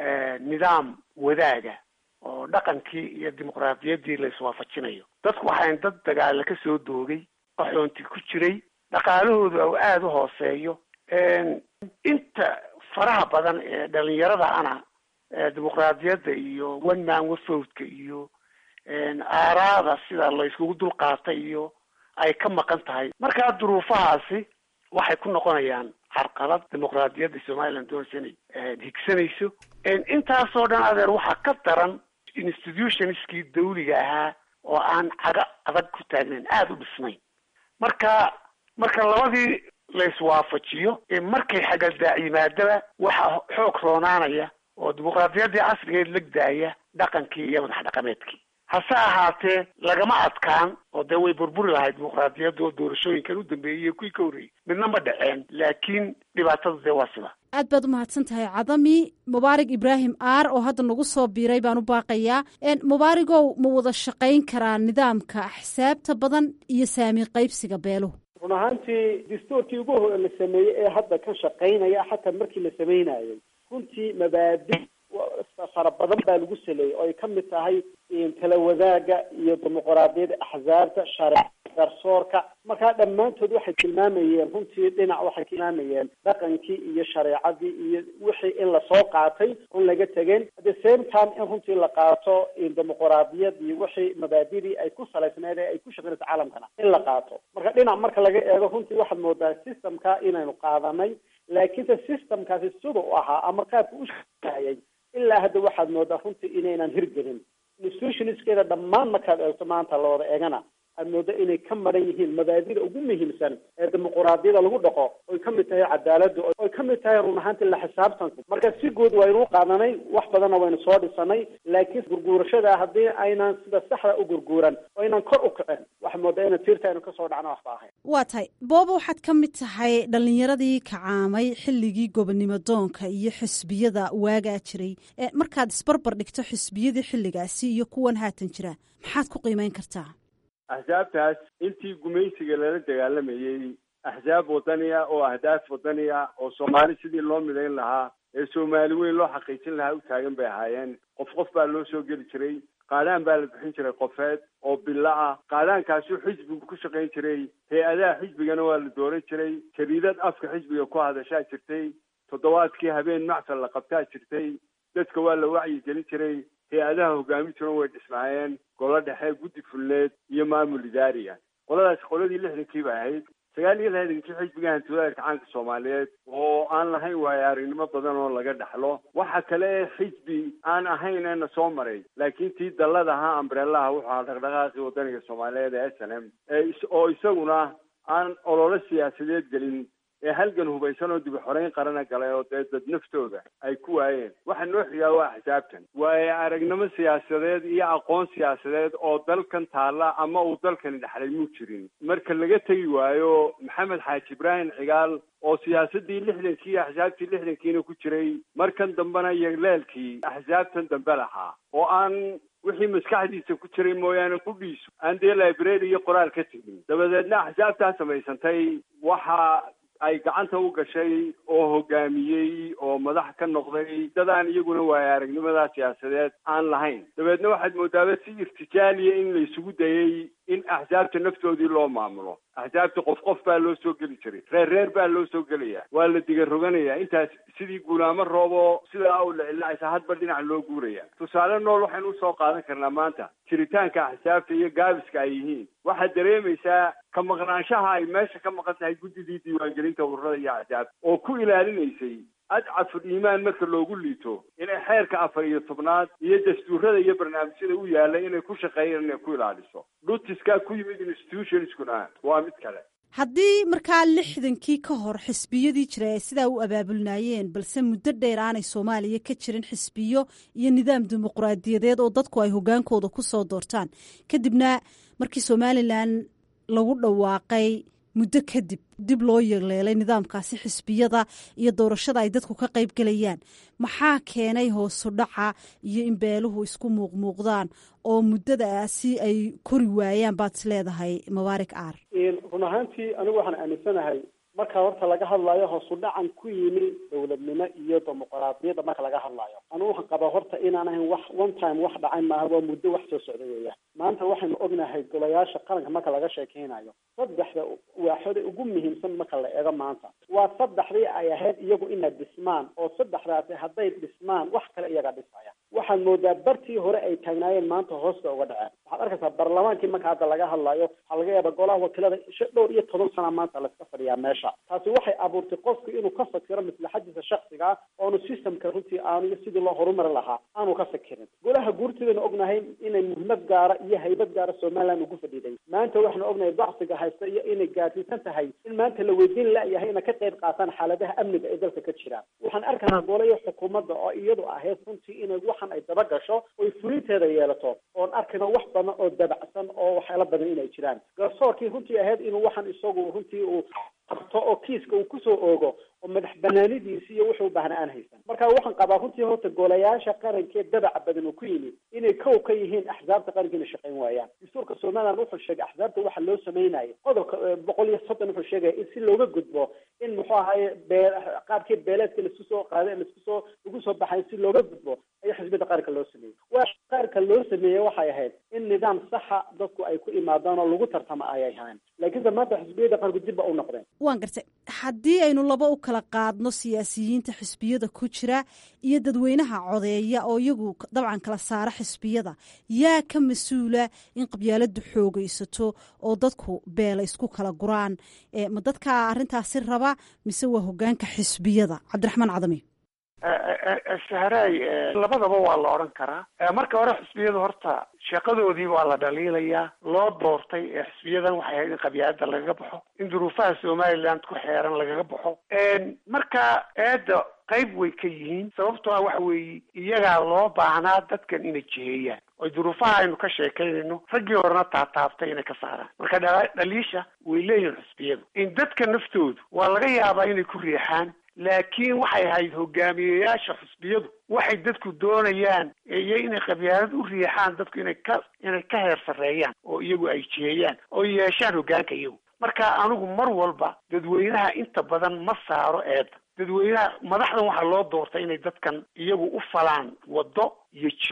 nidaam wadaaga oo dhaqankii iyo dimuqraadiyaddii la iswaafajinayo dadku waxayn dad dagaala ka soo doogay qaxoonti ku jiray dhaqaalahooda oo aada u hooseeyo inta faraha badan ee dhalinyarada ana dimuqraadiyadda iyo one man wafowdka iyo aaraada sida la iskugu dul qaatay iyo ay ka maqan tahay markaa duruufahaasi waxay ku noqonayaan carqalad dimuqraadiyadda somaliland doonaysa inay higsanayso intaasoo dhan adeer waxaa ka daran institutionskii dawliga ahaa oo aan caga adag ku taagnayn aada u dhisnayn marka marka labadii la iswaafajiyo markay xagadaac yimaadaba waxaa xoog roonaanaya oo dimuqraadiyaddii casrigeed legdaaya dhaqankii iyo madax dhaqameedkii hase ahaatee lagama adkaan oo dee way burburi lahayd dimuqraadiyadda oo doorashooyinkan u dambeeyey iyo kuwii ka horreeyey midna ma dhaceen laakiin dhibaatada dee waa sida aad baad u mahadsan tahay cadami mubaarak ibraahim aar oo hadda nagu soo biiray baan u baaqayaa mubaarigow ma wada shaqayn karaa nidaamka axsaabta badan iyo saami qaybsiga beeluhu run ahaantii dastuurkii ugu hore la sameeyey ee hadda ka shaqaynaya xataa markii la sameynayay runtii mabaadi fara badan baa lagu saleeyey oo ay ka mid tahay tala wadaaga iyo dimuqraadiyadda axsaabta share garsoorka markaa dhammaantood waxay tilmaamayeen runtii dhinac waxay tilmaamayeen dhaqankii iyo shareecadii iyo wixii in lasoo qaatay run laga tegeen at the same time in runtii la qaato dimuqraadiyadii wixii mabaadidii ay ku salaysneed ee ay ku shaqeynayso caalamkana in la qaato marka dhinac marka laga eego runtii waxaad moodaa systemka inaynu qaadanay laakiinse systemkaasi sida u ahaa ama qaabka u shaqeeyay ilaa hadda waxaad moodaa runtii inaynan hirgelin institutionskeeda dhammaan markaad eegto maanta la wada eegana aad moodo inay ka maran yihiin mabaadida ugu muhiimsan ee dimuquraadiyada lagu dhaqo oy ka mid tahay cadaaladda oy ka mid tahay run ahaantii la xisaabtanku marka si guud waynu u qaadanay wax badanna waynu soo dhisanay laakiin gurguurashada haddii aynan sida saxda u gurguuran oo aynan kor u kicin waxaa moodaa ina tiirta aynu kasoo dhacno waxba ahayn waa tahay booba waxaad ka mid tahay dhallinyaradii kacaamay xilligii gobonimo doonka iyo xisbiyada waagaa jiray markaad isbarbar dhigto xisbiyadii xilligaasi iyo kuwan haatan jira maxaad ku qiimeyn kartaa axsaabtaas intii gumaysiga lala dagaalamayey axsaab wadaniya oo ahdaaf wadaniya oo soomaali sidii loo midayn lahaa ee soomaali weyn loo xaqiijin lahaa u taagan bay ahaayeen qof qof baa loo soo geli jiray qaadhaan baa la bixin jiray qofeed oo bilo ah qaadhaankaasuu xisbigu ku shaqayn jiray hay-adaha xisbigana waa la dooran jiray jariidad afka xisbiga ku hadashaa jirtay toddobaadkii habeen macfal la qabtaa jirtay dadka waa la wacyi gelin jiray hay-adaha hogaamintuuna way dhismaayeen golo dhexe guddi fulleed iyo maamul idaari ah qoladaasi qoladii lixdankii bay ahayd sagaal iyo lixdankii xisbiga hantiwadaarka caanka soomaaliyeed oo aan lahayn waayo aragnimo badan oo laga dhaxlo waxa kale ee xisbi aan ahayn eena soo maray laakiin tii dallada ahaa ambrellaha wuxuu ahaa dhaqdhaqaaqii wadaniga soomaaliyeed ee s n m oo isaguna aan ololo siyaasadeed gelin ee halgan hubaysan oo dib u xoreyn qarana galay oo dee dad naftooda ay ku waayeen waxa noo xigaa waa xisaabtan waayo aragnimo siyaasadeed iyo aqoon siyaasadeed oo dalkan taalla ama uu dalkani dhexlay muu jirin marka laga tegi waayo maxamed xaaji ibraahim cigaal oo siyaasadii lixdankii iyo axsaabtii lixdankiina ku jiray markan dambena iyo leelkii axsaabtan dambe lahaa oo aan wixii maskaxdiisa ku jiray mooyaane qudhiisu aan dee library iyo qoraal ka tegin dabadeedna axsaabtaa samaysantay waxa ay gacanta u gashay oo hogaamiyey oo madax ka noqday dadaan iyaguna waayo aragnimada siyaasadeed aan lahayn dabeedna waxaad moodaaba si irtijaaliya in la isugu dayey in axsaabta naftoodii loo maamulo axsaabta qof qof baa loo soo geli jiray reer reer baa loo soo gelaya waa la diga roganaya intaas sidii guulaamo roobo sidaa u lacilacaysa hadba dhinac loo guuraya tusaale nool waxaynu usoo qaadan karnaa maanta jiritaanka axsaabta iyo gaabiska ay yihiin waxaad dareemaysaa ka maqnaanshaha ay meesha ka maqan tahay guddidii diiwaangelinta ururada iyo axsaabta oo ku ilaalinaysay adcaful iimaan marka loogu liito inay xeerka afar iyo tobnaad iyo dastuurada iyo barnaamijyada u yaalla inay ku shaqeeyaan inay ku ilaaliso dhutiskaa ku yimid institutionskuna waa mid kale haddii markaa lixdankii ka hor xisbiyadii jira ay sidaa u abaabulnaayeen balse muddo dheer aanay soomaaliya ka jirin xisbiyo iyo nidaam dimuqraadiyadeed oo dadku ay hogaankooda ku soo doortaan kadibna markii somalilan lagu dhawaaqay muddo kadib dib loo yeeleelay nidaamkaasi xisbiyada iyo doorashada ay dadku ka qayb gelayaan maxaa keenay hoosu dhaca iyo in beeluhu isku muuqmuuqdaan oo muddadaasi ay kori waayaan baad is leedahay mubaarik aar run ahaantii anigu waxaan aaminsanahay marka horta laga hadlayo hoosu dhacan ku yimi dowladnimo iyo dimuqraadiyadda marka laga hadlayo anigu waxaan qabaa horta inaan ahayn wax one time wax dhacay maaha waa muddo wax soo socda weeyaan maanta waxaynu ognahay golayaasha qaranka marka laga sheekeynayo saddexda waaxoda ugu muhiimsan marka la eego maanta waa saddexdii ay ahayd iyagu inay dhismaan oo saddexdaasi hadday dhismaan wax kale iyaga dhisaya waxaad moodaa bartii hore ay taagnaayeen maanta hoosta uga dhaceen waxaad arkaysaa baarlamaankii marka hadda laga hadlayo waxaa laga yaaba golaha wakiilada shan dhowr iyo toban sana maanta laska fadhiyaa meesha taasi waxay abuurtay qofku inuu ka fakiro maslaxadiisa shaksiga ah oonu systemka runtii aanu iyo sidii loo horumari lahaa aanu ka fikirin golaha guurtidaynu ognahay inay muhiimad gaara iyo haybad gaara somaliland ugu fadhiiday maanta waxaanu ognahay dacsiga haysta iyo inay gaadsiisan tahay in maanta la weydiin layahay inay ka qayb qaataan xaaladaha amniga ee dalka ka jiraan waxaan arkaynaa golayo xukuumadda oo iyadu ahayd runtii inay waxan ay daba gasho oy fulinteeda yeelato oon arkayno wax badan oo dabacsan oo waxyaala badan inay jiraan garsoorkii runtii ahayd inuu waxan isagu runtii uu qabto oo kiiska uu kusoo oogo oo madax banaanidiisi iyo wuxuu baahna aan haysan marka waxaan qabaa runtii horta golayaasha qarankee dabaca badan uu ku yimid inay kow ka yihiin axsaabta qaranka inay shaqayn waayaan dastuurka somaliland wuxuu sheegay axsaabta waxa loo sameynaya qodobka boqol iyo soddon wuxuu sheegaya in si looga gudbo in muxuu ahaye bee qaabkii beeleedka laisku soo qaaday laisku soo lagu soo baxay si looga gudbo ayaa xisbiyada qaranka loo sameeyey waa qaranka loo sameeyey waxay ahayd in nidaam saxa dadku ay ku imaadaan oo lagu tartamo ayay ahayn laakiinse maanta xisbiyada qaranku dib ba u noqdeen waan gartay haddii aynu laba u kala qaadno siyaasiyiinta xisbiyada ku jira iyo dadweynaha codeeya oo iyagu dabcan kala saara xisbiyada yaa ka mas-uula in qabyaaladu xoogaysato oo dadku beela isku kala guraan ma dadkaa arrintaasi raba mise waa hogaanka xisbiyada cabdiraxmaan cadami sahraay labadaba waa la odhan karaa marka hore xisbiyadu horta shaqadoodii waa la dhaliilayaa loo doortay ee xisbiyadan waxay ahayd in qabyaalada lagaga baxo in duruufaha somaliland ku xeeran lagaga baxo marka eedda qayb way ka yihiin sababtoo ah waxa weeye iyagaa loo baahnaa dadkan inay jiheeyaan oo duruufaha aynu ka sheekaynayno raggii horena taataabtay inay ka saaraan marka dhaliisha way leeyihin xisbiyadu in dadka naftoodu waa laga yaabaa inay ku riixaan laakiin waxay ahayd hogaamiyeyaasha xisbiyadu waxay dadku doonayaan iyo inay qabyaalad u riixaan dadku inay ka inay ka heer sarreeyaan oo iyagu ay jiheeyaan oo yeeshaan hoggaanka iyagu marka anigu mar walba dadweynaha inta badan ma saaro eedda dadweynaha madaxdan waxaa loo doortay inay dadkan iyagu u falaan waddo iyo jiho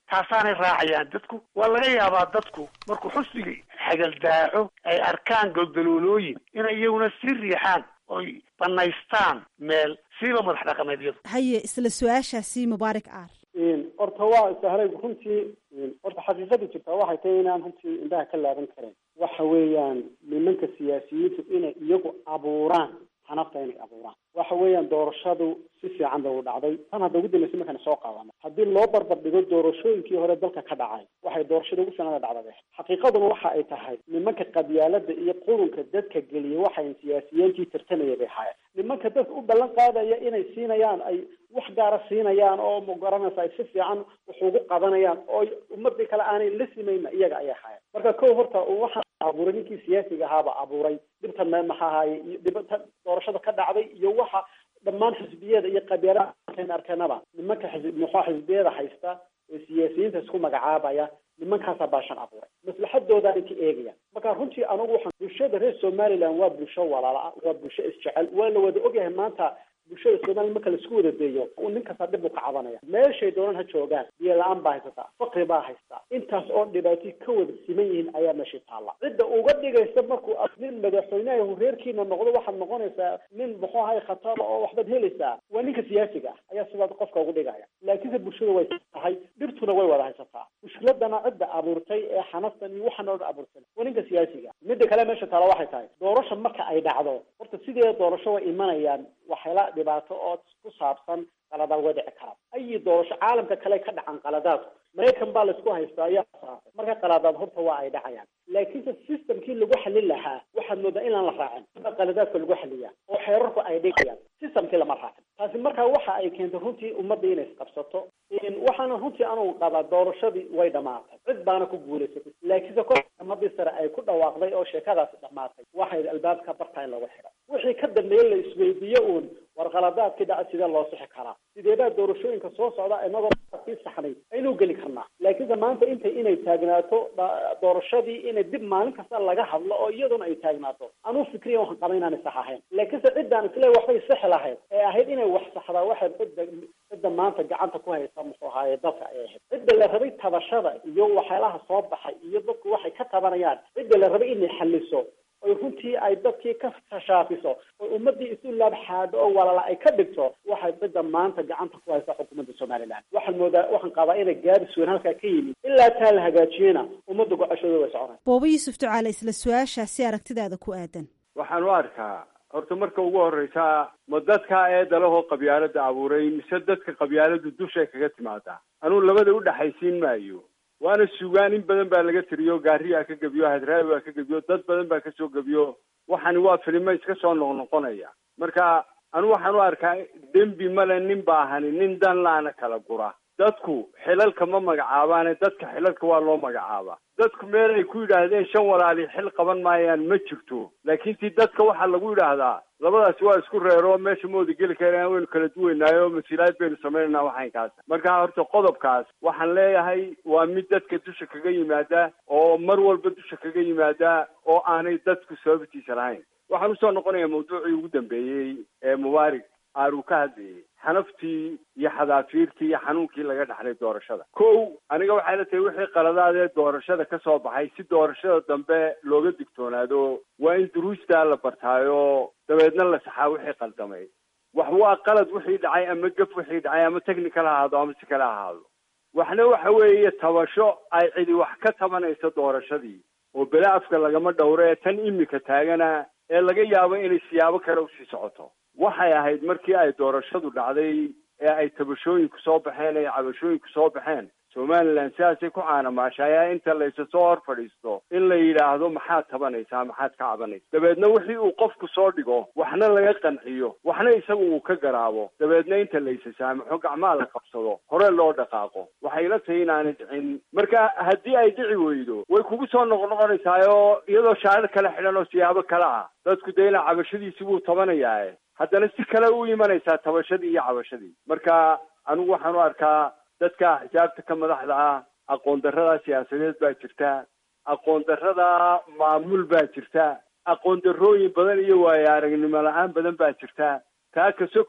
taasaanay raacayaan dadku waa laga yaabaa dadku markuu xusnigii xagaldaaco ay arkaan goldaloolooyin inay iyaguna sii riixaan oy banaystaan meel siiba madax dhaqameedyadu haye isla su-aashaasi mubaarak aar horta waa sahlay runtii horta xaqiiqada jirtaa waxay tahay inaan runtii indhaha ka laaban karin waxa weeyaan nimanka siyaasiyiintu inay iyagu abuuraan xanafta inay abuuraan waxa weeyaan doorashadu si fiican bay u dhacday tan hadda ugu dambaysa markaan soo qaadano haddii loo barbar dhigo doorashooyinkii hore dalka ka dhacay waxay doorashada ugu sanada dhacdade xaqiiqaduna waxa ay tahay nimanka qabyaalada iyo qurunka dadka geliya waxay siyaasiyiintii tartamaya bay haayeen nimanka dadka u ballan qaadaya inay siinayaan ay wax gaara siinayaan oo magaranaysa ay si fiican wax ugu qabanayaan oo ummadii kale aanay la simayna iyaga ayay haayeen marka ko horta waxaa abuuray ninkii siyaasiga ahaaba abuuray dhibtan me maxaa ahaye iyo dhibata doorashada ka dhacday iyo waxa dhammaan xisbiyada iyo qabyaalada arkeen arkeenaba nimanka xisb muxua xisbiyada haysta ee siyaasiyiinta isku magacaabaya nimankaasaa baashan abuuray maslaxadoodaa inka eegaya marka runtii anigu waxaan bulshada reer somaliland waa bulsho walaala waa bulsho isjecel waa la wada ogyahay maanta bulshada somaliya marka laisku wada deeyo nin kasta dhib buu ka cabanaya meeshay doonaan ha joogaan biyo la-aan baa haysataa fakri baa haystaa intaas oo dhibaatay ka wada siman yihiin ayaa meeshay taalla cidda uga dhigaysa markuu nin madaxweyneha reerkiina noqdo waxaad noqonaysaa nin muxuu ahay khatar oo waxbaad helaysaa waa ninka siyaasiga ah ayaa sidaas qofka ugu dhigaya laakiinse bulshada way tahay dhibtuna way wada haysataa mushkiladana cidda abuurtay ee xanaftan iyo waxaan oo dhan abuurtay waa ninka siyaasiga midda kale meesha taala waxay tahay doorasha marka ay dhacdo horta sideeda doorasho way imanayaan waxyaala dhibaato oo ku saabsan qaladaad way dhici karaan ayi doorasho caalamka kale ka dhacan qaladaadku maraykan baa laisku haystaa ayaa saafay marka qaladaad horta waa ay dhacayaan laakiinse systemkii lagu xalin lahaa waxaad moodaa inaan la raacin a qaladaadka lagu xaliyaa oo xeerarku ay dhigayaan systemkii lama raacin taasi marka waxa ay keentay runtii ummadda inay isqabsato waxaana runtii anugu qabaa doorashadii way dhamaatay cid baana ku guulaysatay laakiinse kor ummadii sare ay ku dhawaaqday oo sheekadaasi dhamaatay waxay albaabka bartaa in lagu xidha wixii ka dambeeye la isweydiiyo uun war qaladaadkii dhaca sidee loo sixi karaa sideebaa doorashooyinka soo socda inagoo sii saxnay aynu geli karnaa laakiinse maanta intay inay taagnaato doorashadii inay dib maalin kasta laga hadlo oo iyaduna ay taagnaato anuu fikriya waxaan qaba inaanay sax ahayn laakiinse ciddaan isle waxbay sixi lahayd ee ahayd inay wax saxdaa waxay cidda cidda maanta gacanta ku haysa muxuu ahaaye dalka ayay ahayd cidda la rabay tabashada iyo waxyaalaha soo baxay iyo dadku waxay ka tabanayaan cidda la rabay inay xaliso oy runtii ay dadkii ka tashaafiso oy ummadii isu laabxaado oo walala ay ka dhigto waxay cidda maanta gacanta ku haysa xukuumadda somaliland waxaan moodaa waxaan qabaa inay gaabis weyn halkaa ka yimid ilaa taa la hagaajiyena ummadda go-ashooda way soconay booba yuusuf ducaale isla su-aashaasi aragtidaada ku aadan waxaan u arkaa horta marka ugu horreysa ma dadka eeda lahoo qabyaalada abuuray mise dadka qabyaaladu dushay kaga timaadaa anuu labada u dhexaysiin maayo waana sugaan in badan baa laga tiriyo gaariyaa ka gebiyo hadraawi baa ka gebiyo dad badan baa kasoo gebiyo waxani waa filimo iska soo noqnoqonaya marka anu waxaan u arkaa dembi male nin baahani nin dan laana kala gura dadku xilalka ma magacaabaane dadka xilalka waa loo magacaabaa dadku meel ay ku yidhaahdeen shan walaali xil qaban maayaan ma jirto laakiin ti dadka waxaa lagu yidhaahdaa labadaasi waa isku reero meesha mooda geli karaan waynu kala duwaynaayo masiilaad baynu samaynanaa waxaynkaas marka horta qodobkaas waxaan leeyahay waa mid dadka dusha kaga yimaada oo mar walba dusha kaga yimaada oo aanay dadku sababtiisa lahayn waxaan usoo noqonaya mawduucii ugu dambeeyey ee mubaarig aar uu ka hadlayay xanaftii iyo xadaafiirtii iyo xanuunkii laga dhaxlay doorashada kow aniga waxay la tahay wixii qaladaadee doorashada ka soo baxay si doorashada dambe looga digtoonaado waa in duruustaa la bartaayo dabeedna la saxaa wixii qaldamay wax waa qalad wixii dhacay ama gaf wixii dhacay ama technical ha ahaado ama si kale ha ahaado waxna waxa weeye tabasho ay cidi wax ka tabanayso doorashadii oo bele afka lagama dhowro ee tan imika taagana ee laga yaabo inay siyaabo kale usii socoto waxay ahayd markii ay doorashadu dhacday ee ay tabashooyinku soo baxeen ee cabashooyinku soo baxeen somaliland sidaasay ku caanamaashayaa inta laysa soo hor fadhiisto in la yidhaahdo maxaad tabanaysaa maxaad ka cabanaysa dabeedna wixii uu qofku soo dhigo waxna laga qanciyo waxna isagu uu ka garaabo dabeedna inta laysa saamaxo gacmaa la qabsado hore loo dhaqaaqo waxay la tahay inaanay dhicin marka haddii ay dhici weydo way kugu soo noqnoqonaysaayo iyadoo shaarir kale xidhan oo siyaabo kale ah dadku dee ina cabashadiisi buu tabanayaae haddana si kale u imanaysaa tabashadii iyo cabashadii marka anigu waxaan u arkaa dadka xisaabta ka madaxda ah aqoon darrada siyaasadeed baa jirta aqoon darrada maamul baa jirta aqoon darrooyin badan iyo waayo aragnimo la-aan badan baa jirta taa ka sokow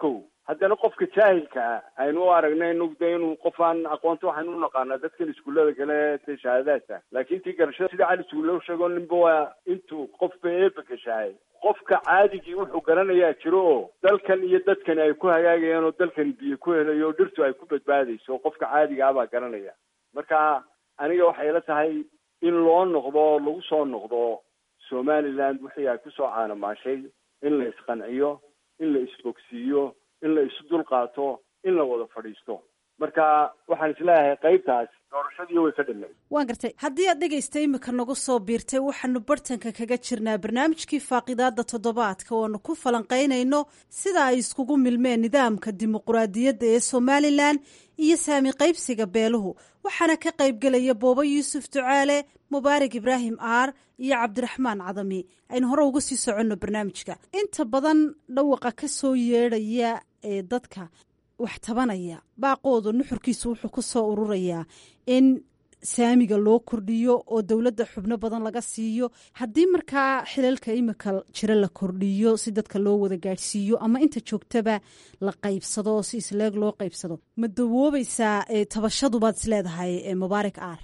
haddana qofka jaahilka ah aynu u aragnay inug de inuu qof aan aqoonta waxaynu u naqaanaa dadkan iskuullada kale te shahaadaadka laakiin tii garashada sida cali suulow sheego ninba waa intuu qofba eeba gashahay qofka caadigii wuxuu garanayaa jiro oo dalkan iyo dadkani ay ku hagaagayaan oo dalkani biyo ku helayo oo dhirtu ay ku badbaadayso qofka caadiga ah baa garanaya marka aniga waxay ila tahay in loo noqdo lagu soo noqdo somaliland wixii ay kusoo caanamaashay in la isqanciyo in la isbogsiiyo in la isu dulqaato in la wada fadhiisto marka waxaan isleeyahay qaybtaas doorashadii way ka dhinay waan gartay haddii aad dhegaysta imika nagu soo biirtay waxaanu bartanka kaga jirnaa barnaamijkii faaqidaada toddobaadka ooanu ku falanqaynayno sida ay iskugu milmeen nidaamka dimuquraadiyadda ee somalilan iyo saami qaybsiga beeluhu waxaana ka qaybgelaya boobo yuusuf ducaale mubaarak ibraahim aar iyo cabdiraxmaan cadami aynu hore uga sii soconno barnaamijka inta badan dhawaqa ka soo yeedhaya ee dadka wax tabanaya baaqooda nuxurkiisu wuxuu ku soo ururayaa in saamiga loo kordhiyo oo dowladda xubno badan laga siiyo haddii markaa xilalka imika jira la kordhiyo si dadka loo wada gaadhsiiyo ama inta joogtaba la qaybsado oo si isleeg loo qaybsado ma dawoobaysaa tabashadubaad isleedahay mubaarak aar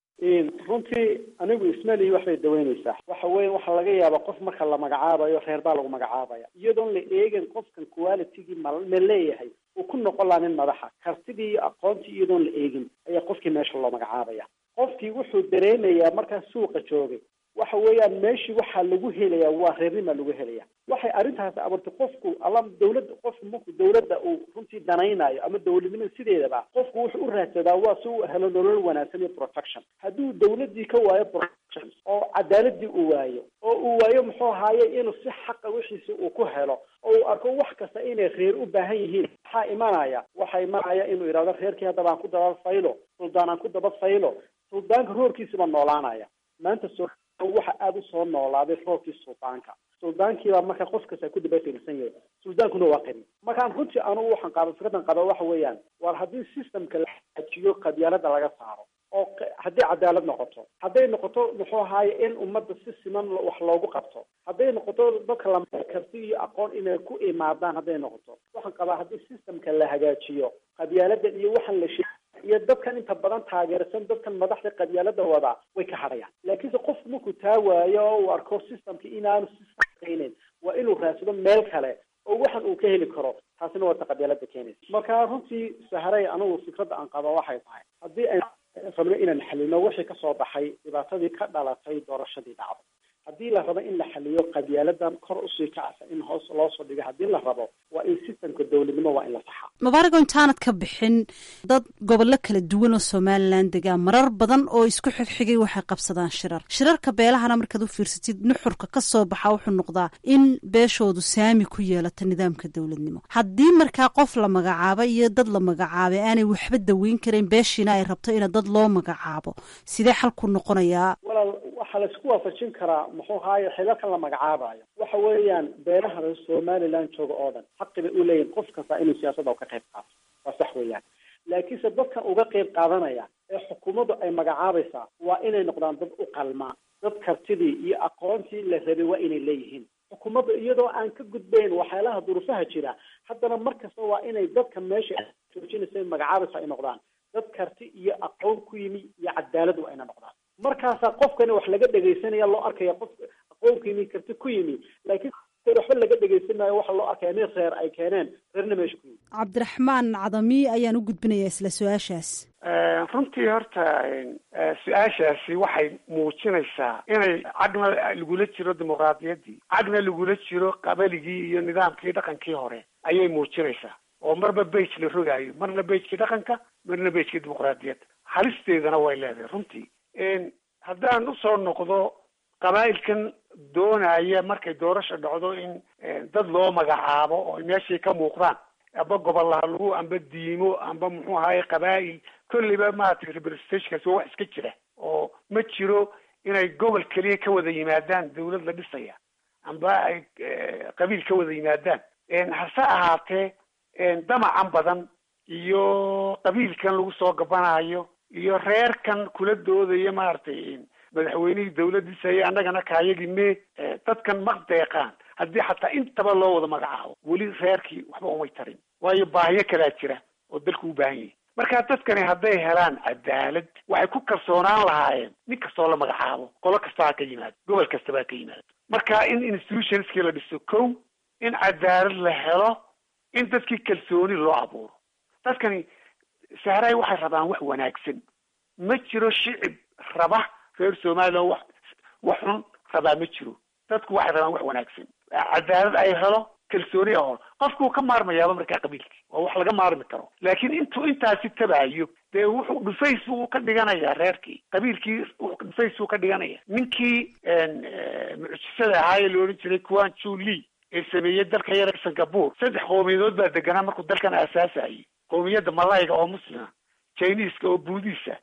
runtii anigu ismalihi waxbay daweyneysaa waxa weya waxaa laga yaabaa qof marka la magacaabayo reer baa lagu magacaabaya iyadoon la eegin qofkan qualitygii ma ma leeyahay uu ku noqon laha nin madaxa kartidii iyo aqoontii iyadoon la eegin ayaa qofkii meesha loo magacaabaya qofkii wuxuu dareemayaa markaa suuqa joogay waxa weeyaan meeshii waxaa lagu helayaa waa reernimaa lagu helaya waxay arrintaasi abuurtay qofku alla dawladda qofku marku dawladda uu runtii danaynayo ama dawladnimada sideedaba qofku wuxuu u raadsadaa waa si uu helo nolol wanaagsan iyo protection hadduu dawladdii ka waayo protection oo cadaaladii uu waayo oo uu waayo muxuu ahaaye inuu si xaqa wixiisi uu ku helo oo uu arko wax kasta inay reer u baahan yihiin maxaa imanaya waxaa imanaya inuu yidhahdo reerkii haddaba aan ku daba faylo suldaan aan ku daba faylo suldaanka roorkiisiba noolaanaya maanta so waxa aada usoo noolaaday roobkii suldaanka suldaankiibaa marka qof kasta ku dabafiirsan yahay suldaankuna waa qani markaan runtii anugu waxaan qaaba fikradan qaba waxa weeyaan war haddii systemka la xajiyo qabyaalada laga saaro oo haddii cadaalad noqoto hadday noqoto muxuu ahaaye in ummadda si siman wax loogu qabto hadday noqoto dadka la karti iyo aqoon inay ku imaadaan hadday noqoto waxaan qabaa haddii systemka la hagaajiyo qabyaalada iyo waxaan la sheeg iyo dadkan inta badan taageersan dadkan madaxda qabyaalada wadaa way ka hadhayaan laakiinse qofku markuu taa waayo oo uu arko systemka inaanu sisaaqaynin waa inuu raadsado meel kale oo waxan uu ka heli karo taasina waa ta qabyaalada keenaysa marka runtii saharay anigu fikradda aan qaba waxay tahay haddii ay rabno inaan xalino wixii kasoo baxay dhibaatadii ka dhalatay doorashadii dhacday haddii la rabo in la xaliyo qabyaaladan kor usii kacsa in hoos loo soo dhigo haddii la rabo waa in systemka dowladnimo waa in la saxaa mubaarago intaanad ka bixin dad gobollo kala duwan oo somalilan degaa marar badan oo isku xigxigay waxay qabsadaan shirar shirarka beelahana markaad u fiirsatid nuxurka ka soo baxa wuxuu noqdaa in beeshoodu saami ku yeelato nidaamka dowladnimo haddii markaa qof la magacaabo iyo dad la magacaabay aanay waxba daweyn karayn beeshiina ay rabto ina dad loo magacaabo sidee xalku noqonayaa walaal waxaa la isku waafajin karaa muxuu ahaaye xilalkan la magacaabayo waxa weeyaan beelaha reer somaliland jooga oo dhan xaqi bay u leeyihin qof kasta inuu siyaasadda ka qayb qaato waa sax weeyaan laakiinse dadkan uga qayb qaadanaya ee xukuumaddu ay magacaabaysaa waa inay noqdaan dad u qalmaa dad kartidii iyo aqoontii la rabay waa inay leeyihiin xukuumadda iyadoo aan ka gudbayn waxyaalaha duruufaha jira haddana mar kasta waa inay dadka meesha joojinaysa magacaabaysa ay noqdaan dad karti iyo aqoon ku yimi iyo cadaalad waa ina noqdaan markaasaa qofkani wax laga dhegaysanaya loo arkaya qof aqoon ku yimi karti ku yimi laakiin waxba laga dhegaysan maayo waxa loo arkaya nin reer ay keeneen reerna meesha ku yimi cabdiraxmaan cadami ayaan u gudbinayaa isla su-aashaas runtii horta su-aashaasi waxay muujinaysaa inay cadna lagula jiro dimuqraadiyaddii cadna lagula jiro qabaligii iyo nidaamkii dhaqankii hore ayay muujinaysaa oo marba bage la rogaayo marna bagekii dhaqanka marna bagekii dimuqraadiyadda halisteedana way leedahay runtii haddaan usoo noqdo qabaa'ilkan doonaya markay doorasha dhacdo in dad loo magacaabo oo meeshii ka muuqdaan amba gobolaha lagu amba diimo amba muxuu ahaye qabaa'il kolleyba maaragtay representationkaasi waa wax iska jira oo ma jiro inay gobol keliya ka wada yimaadaan dawlad la dhisaya amba ay qabiil ka wada yimaadaan hase ahaatee damacan badan iyo qabiilkan lagu soo gabanayo iyo reerkan kula doodaya maaragtay madaxweynihii dawladdiisa iyo annagana kaayagii me dadkan ma deeqaan haddii xataa intaba loo wada magacaabo weli reerkii waxba umay tarin waayo baahiyo kalaa jira oo dalku u baahan yahay marka dadkani hadday helaan cadaalad waxay ku kalsoonaan lahaayeen nin kastoo la magacaabo qolo kasta ha ka yimaado gobol kastaba ha ka yimaado marka in institutionskii la dhiso kow in cadaalad la helo in dadkii kalsooni loo abuuro dadkani sahraay waxay rabaan wax wanaagsan ma jiro shicib raba reer somalilan wax wax xun rabaa ma jiro dadku waxay rabaan wax wanaagsan cadaalad ay helo kalsooni ahol qofku ka maarmayaaba markaa qabiilkii waa wax laga maarmi karo laakiin intuu intaasi tabaayo dee wuxuu dhufays buu ka dhiganayaa reerkii qabiilkii dhufays buu ka dhiganaya ninkii mucjisada ahaa ee la odhan jiray kuwan juli ee sameeyey dalka yar singapore saddex qowmiyadood baa deganaa markuu dalkan aasaasayay qowmiyadda malayga oo muslima chineska oo buudisa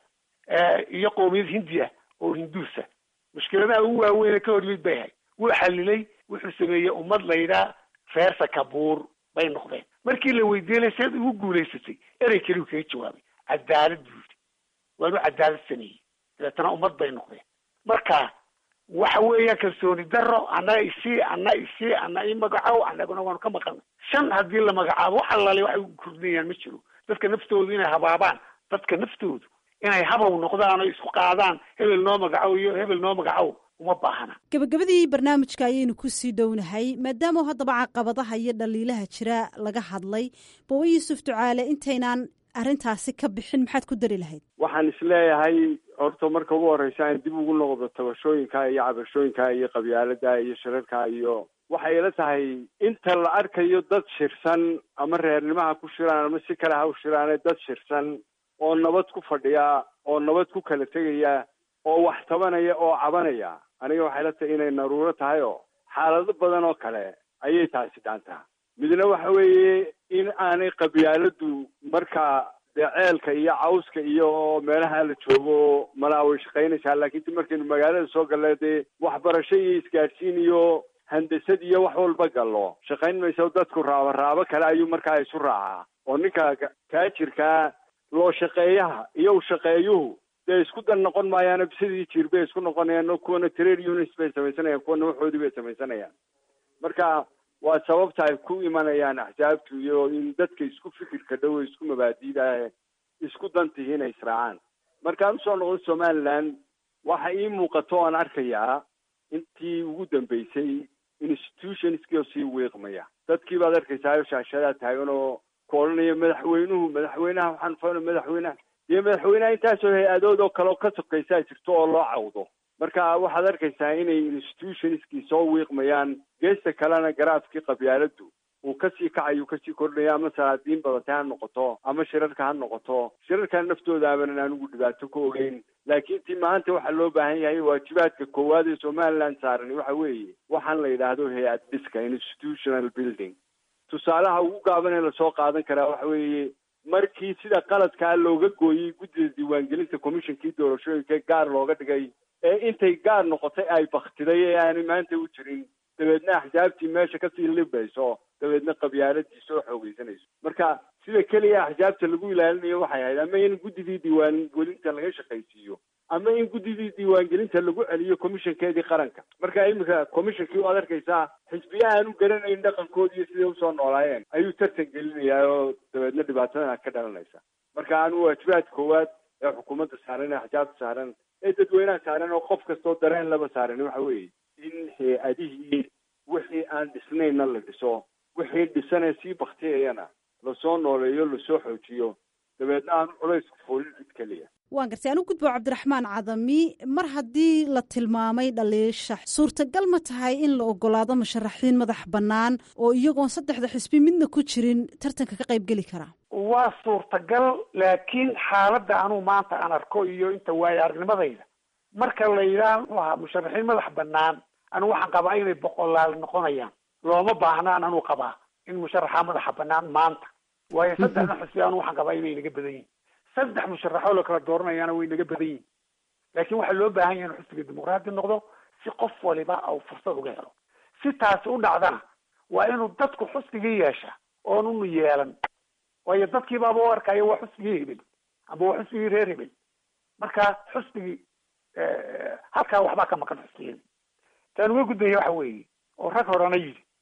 iyo qowmiyad hindiya oo hinduusa mushkiladaha ugu waaweyn ee ka hor yimid bay ahay wuu xalilay wuxuu sameeyey ummad laydhaa reer sakabuur bay noqdeen markii la weydiinay seed ugu guulaysatay erey keliu kaga jawaabay cadaalad buu yidhi waanu cadaalad sameeyey dabeetana ummad bay noqdeen marka waxa weeyaan kalsooni daro annaga isii ana isii ana i magacow annaguna waanu ka maqalnay shan haddii la magacaabo wax allaale waxay ugu kordhinayaan ma jiro dadka naftoodu inay habaabaan dadka naftoodu inay habow noqdaan oo isku qaadaan hebel noo magacow iyo hebel noo magacow uma baahana gabagabadii barnaamijka ayaynu kusii dhownahay maadaama haddaba caqabadaha iyo dhaliilaha jira laga hadlay bawa yuusuf ducaale intaynaan arrintaasi ka bixin maxaad ku dari lahayd waxaan isleeyahay horta marka ugu horeysa aan dib ugu noqdo tabashooyinka iyo cabashooyinka iyo qabyaalada iyo shirarka iyo waxay ila tahay inta la arkayo dad shirsan ama reernimaha ku shiraan ama si kale ha u shiraane dad shirsan oo nabad ku fadhiya oo nabad ku kala tegaya oo wax tabanaya oo cabanaya aniga waxay la tahay inay naruuro tahay oo xaalado badan oo kale ayay taasi dhaantaa midna waxa weeye in aanay qabyaaladu marka dee ceelka iyo cawska iyo meelaha la joogo malaa way shaqaynaysaa laakiin ti markaynu magaalada soo galla dee waxbarasho iyo isgaadhsiin iyo handasad iyo wax walba gallo shaqayn mayso dadku raabo raabo kale ayuu markaa isu raacaa oo ninka taajirkaa loo shaqeeyaha iyo u shaqeeyuhu dee isku dan noqon maayaano sidii jir bay isku noqonayaan kuwana trade units bay samaysanayaan kuwana waxoodii bay samaysanayaan marka waa sababta ay ku imanayaan axsaabtu iyo in dadka isku fikirka dhow isku mabaadiidaah isku dantihi inay israacaan markaan usoo noqdo somaliland waxa ii muuqato aan arkayaa intii ugu dambeysay institutionskii oo sii wiiqmaya dadkii baad arkaysaa shaashadaa taagan oo ku odhanaya madaxweynuhu madaxweynaha waxaan fana madaxweynaha iyo madaxweynaha intaasoo hay-adood oo kale oo ka sokaysaa jirto oo loo cawdo marka waxaad arkaysaa inay institutionskii soo wiiqmayaan geesta kalena garaafkii qabyaaladu uu kasii kacayo kasii kordhaya ama salaadiin badatay ha noqoto ama shirarka ha noqoto shirarka naftooda abanan anigu dhibaato ka ogeyn laakiin ti maanta waxaa loo baahan yahay waajibaadka koowaad ee somaliland saaran waxa weeye waxaan la yidhaahdo hay-ad dhiska institutional building tusaalaha ugu gaaban ee lasoo qaadan karaa waxa weeye markii sida qaladkaa looga gooyey guddida diiwaangelinta commissionkii doorashooyinka gaar looga dhigay ee intay gaar noqotay ay baktiday ee aanay maanta u jirin dabeedna axsaabtii meesha kasii libayso dabeedna qabyaaladii soo xoogeysanayso marka sida keliya axsaabta lagu ilaalinayo waxay ahayd ama in guddidii diiwaangelinta laga shaqaysiiyo ama in guddidii diiwaangelinta lagu celiyo commissionkeedii qaranka marka iminka commissionkii waad arkaysaa xisbiya aan u garanayn dhaqankoodi iyo siday usoo noolaayeen ayuu tartan gelinayaa oo dabeedna dhibaatadan ka dhalanaysa marka anu waajibaad koowaad ee xukuumadda saaran ee axsaabta saaran ee dadweynaha saaran oo qof kastoo dareen laba saaran waxa weeye in hay-adihii wixii aan dhisnayna la dhiso wixii dhisanee sii baktiyayana lasoo nooleeyo lasoo xoojiyo dabeedna aanu culaysku foolin cid keliya waan gartay anu gudbo cabdiraxmaan cadami mar haddii la tilmaamay dhaliisha suurtagal ma tahay in la ogolaado musharaxiin madax bannaan oo iyagoon saddexda xisbi midna ku jirin tartanka ka qayb geli karaa waa suurtagal laakiin xaaladda anuu maanta aan arko iyo inta waayo aragnimadayda marka la yidhaha muxuu ahaa musharaxiin madax bannaan anigu waxaan qabaa inay boqolaal noqonayaan looma baahnaan anuu qabaa in musharaxa madaxa bannaan maanta waayo saddexda xisbi anu waxaan qabaa inay naga badan yihin saddex musharaxoo la kala dooranayaana way naga badan yihin laakiin waxaa loo baahan yahay in xisbiga dimuqraadi noqdo si qof waliba au fursad uga helo si taasi u dhacdana waa inuu dadku xusbigii yeesha oonunu yeelan waayo dadkii baaba u arkaya waa xusbigii hebel amba waa xusbigii reer hebel marka xusbigii halkaa waxbaa ka maqan xusbiyada taan uga gudbaya waxa weeye oo rag horena yidhi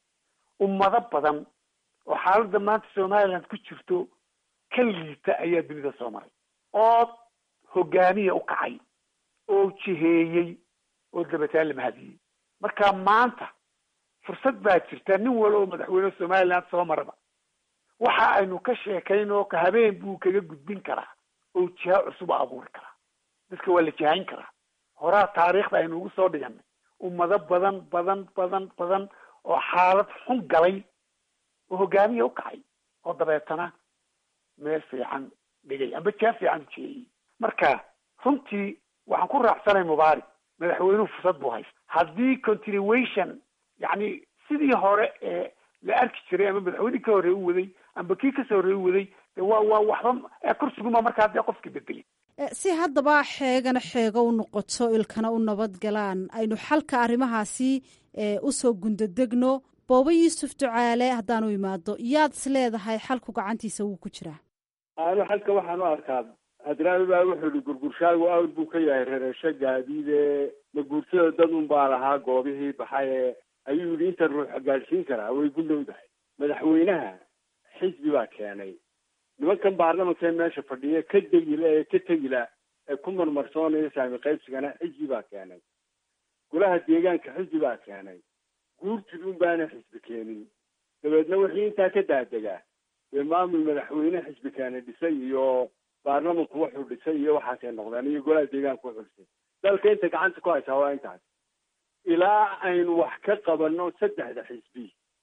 ummado badan oo xaaladda maanta somaliland ku jirto ka liita ayaa dunida soo maray oo hogaamiya u kacay oo jiheeyey oo dabataan la mahadiyey marka maanta fursad baa jirta nin wala oo madaxweyne somaliland soo maraba waxa aynu ka sheekayn oo ka habeen buu kaga gudbin karaa oo jiha cusub abuuri karaa dadka waa la jihayn karaa horaa taariikhda aynu ugu soo dhiganay ummado badan badan badan badan oo xaalad xun galay oo hogaamiya u kacay oo dabeetana meel fiican dhigay amba jaa fiican ujeeyey marka runtii waxaan ku raacsanay mubaarak madaxweynuhu fursad buu haysta haddii continuation yacni sidii hore ee la arki jiray ama madaxweynihii ka horreey u waday amba kii kasoo horreey u waday de waa waa waxba ee kursiguma markaa dee qofkii bedelay si haddaba xeegana xeego u noqoto ilkana u nabad galaan aynu xalka arrimahaasi usoo gundadegno booba yuusuf ducaale haddaanu imaado yaad is leedahay xalku gacantiisa wuu ku jiraa anu xalka waxaan u arkaa hadraami baa wuxuu yihi gurgurshaagu awr buu ka yahay rereesho gaadiide ma guursada dad un baa lahaa goobihii baxaye ayuu yidhi inta ruuxa gaadhsiin karaa way ku dhowdahay madaxweynaha xisbi baa keenay nimankan baarlamankee meesha fadhiya ka degila ee ka tegila ee ku marmarsoonaya saami qaybsigana xisbi baa keenay golaha deegaanka xisbi baa keenay guurtidun baana xisbi keenin dabeedna wixii intaa ka daadegaa dee maamul madaxweyne xisbi keena dhisay iyo baarlamanku wuxuu dhisay iyo waxaasay noqdeen iyo golaha deegaanka wuxuu dhisay dalka inta gacanta ku haysaa waa intaas ilaa aynu wax ka qabano saddexda xisbi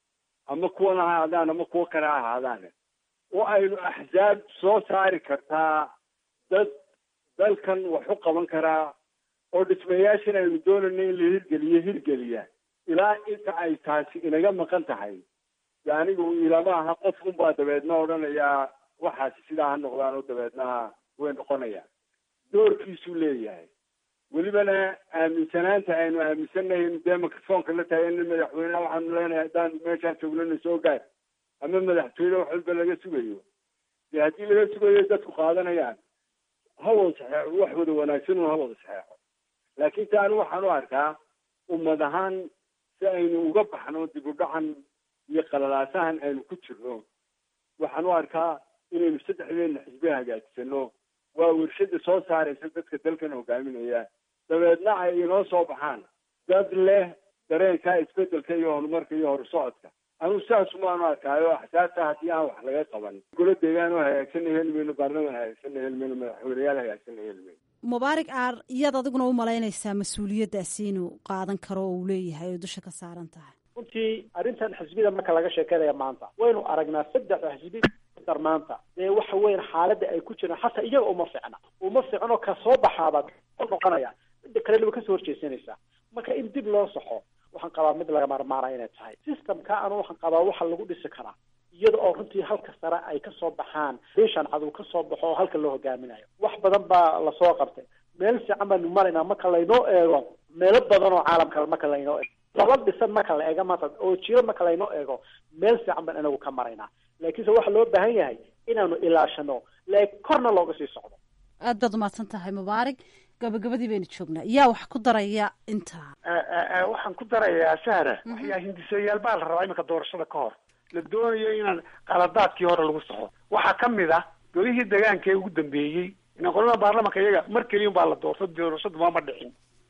ama kuwan ha ahaadaan ama kuwo kale ha ahaadaan oo aynu axsaab soo saari kartaa dad dalkan wax u qaban karaa oo dhismayaashan aynu doonayno in la hirgeliyo hirgeliya ilaa inta ay taasi inaga maqan tahay de anigu ilama aha qof unbaa dabeedna odhanayaa waxaasi sidaa ha noqdaan oo dabeedna way noqonayaan doorkiisuu leeyahay welibana aaminsanaanta aynu aaminsanahay dee microfoonka la tahay in madaxweyneha waxaanu leenahay haddaan meeshaan joognana soo gaar ama madaxtooyne wax walba laga sugayo dee haddii laga sugayo dadku qaadanayaan ha wada saxeexo wax wada wanaagsan un ha wada saxeexo laakiin ta anu waxaan u arkaa ummad ahaan si aynu uga baxno dib u dhacan iyo qalalaasahan aynu ku jirno waxaan u arkaa inaynu saddexdeena xisbi hagaajisano waa warshada soo saaraysa dadka dalkan hogaaminaya dabeedna ay inoo soo baxaan dad leh dareenka isbedelka iyo horumarka iyo horusocodka anu saasumaanu arkaayo axsaabta haddii aan wax laga qaban golo deegaan oo hagaagsanna heli mayno baarlaman hagaagsanna heli mayno madaxweyneyaal hagaagsanna heli mayno mubaarak aar iyaad adiguna u malaynaysaa mas-uuliyaddaasi inuu qaadan karo oo uu leeyahay oo dusha ka saaran tahay runtii arrintan xisbida marka laga sheekeynaya maanta waynu aragnaa saddexda xisbi dar maanta dee waxa weyan xaaladda ay ku jiraan xataa iyaga uma ficna uma ficno ka soo baxaaba noqonaya midda kalena way kasoo horjeesanaysaa marka in dib loo saxo waxaan qabaa mid laga maarmaana inay tahay systemka anu waxaan qabaa waxa lagu dhisi karaa iyada oo runtii halka sare ay kasoo baxaan bishan cadow kasoo baxo oo halka loo hogaaminayo wax badan baa lasoo qabtay meel fiican baanu maraynaa marka laynoo eego meelo badan oo caalamka marka laynoo eego laba dhisan marka la eego maanta oo jiro marka laynoo eego meel fiican baan inagu ka maraynaa laakiinse waxaa loo baahan yahay inaanu ilaashano lee korna looga sii socdo aad baad umahadsan tahay mubaarak gabagabadii baynu joognaa yaa wax ku daraya intaa waxaan ku darayaa sahra waxyaa hindisayaal baa la rabaa iminka doorashada ka hor la doonayo inaan qaladaadkii hore lagu saxo waxaa ka mid ah golihii degaanka ee ugu dambeeyey inaan qolada baarlamanka iyaga mar keliya baa la doorto doorashadu maama dhicin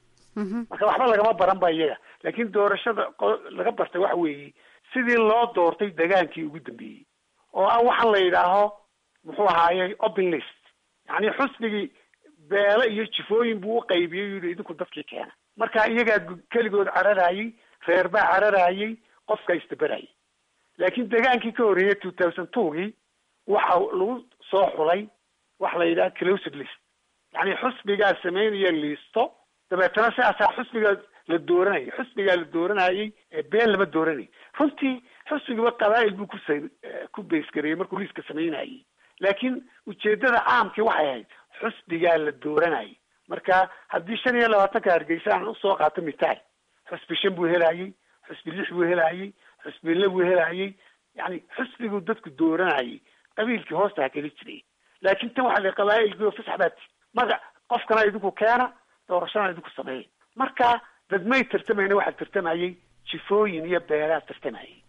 marka waxba lagama baran ba iyaga laakiin doorashada laga bartay waxa weeye sidii loo doortay degaankii ugu dambeeyey oo ah waxaan la yidhaaho muxuu ahaaye open list yacni xusnigii beele iyo jifooyin buu uqaybiyey yidhi idinku dadkii keena marka iyagaa keligood cararayey reer baa cararayey qofka isdaberayay laakiin degaankii ka horreeyay two thousand twogii waxa lagu soo xulay waxa la yidhaha closed list yacni xusbigaa sameynaya liisto dabeetana sidaasaa xusbigaa la dooranayay xusbigaa la dooranayay been lama dooranay runtii xusbigiba qabaa'il buu kus ku baysgareeyey markuu liiska sameynayay laakiin ujeedada caamkii waxay ahayd xusbigaa la dooranayay marka haddii shan iyo labaatanka hargeysa aan usoo qaato mitaal xusbi shan buu helayey xusbi lix buu helayey xusbi le buu helayey yani xusbiguu dadku dooranayay qabiilkii hoosta ha keli jiray laakiin tan waxa la qabaa'ilkii oo fasax baati magac qofkana idinku keena doorashana idinku sameeya marka dadmay tartamayna waxaa tartamayay jifooyin iyo beelaa tartamayay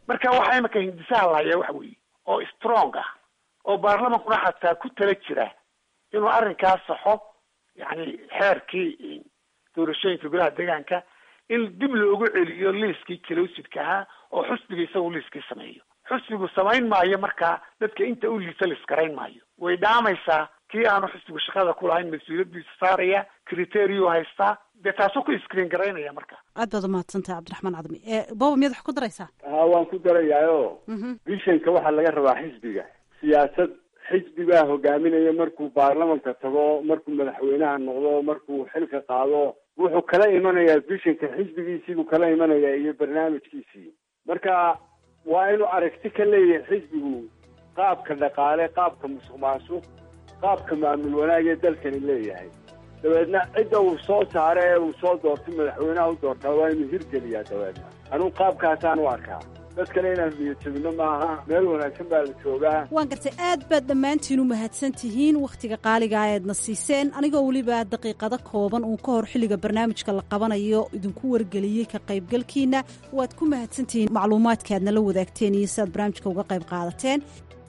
marka waxaa imika hindisaha lahaya waxa weeye oo strong ah oo baarlamankuna xataa ku tala jira inuu arrinkaas saxo yani xeerkii doorashooyinka golaha deegaanka in dib loogu celiyo liiskii kalowsidka ahaa oo xusbiga isagu liiskii sameeyo xusbigu samayn maayo markaa dadka inta u liisa liskarayn maayo way dhaamaysaa kii aanu xusbigu shaqada ku lahayn mas-uuliyadiisa saaraya criterio haystaa dee taasuu ku screen garaynaya marka aad baad umahadsantahay cabdiraxmaan cadmi booba miyaad wax ku daraysaa ha waan ku darayaayo vishanka waxaa laga rabaa xisbiga siyaasad xisbigaa hogaaminaya markuu baarlamanka tago markuu madaxweynaha noqdo markuu xilka qaado wuxuu kala imanayaa vishanka xisbigiisiibuu kala imanayaa iyo barnaamijkiisii marka waa inuu aragti ka leeyahay xisbigu qaabka dhaqaale qaabka musuq maasuq qaabka maamul wanaag ee dalkani leeyahay dabeedna cidda uu soo saara ee uu soo doortay madaxweynaha u doortaa waa inuu hirgeliyaa dabeedna anugu qaabkaasaan u arkaa dad kale inaan niyadjabino maaha meel wanaagsan baa la joogaa waan gartay aad baad dhammaantiin u mahadsan tihiin wakhtiga qaaliga eedna siiseen anigoo weliba daqiiqado kooban uun ka hor xilliga barnaamijka la qabanayo idinku wargeliyey ka qaybgalkiina waad ku mahadsantihiin macluumaadka aadna la wadaagteen iyo si aad barnaamijka uga qayb qaadateen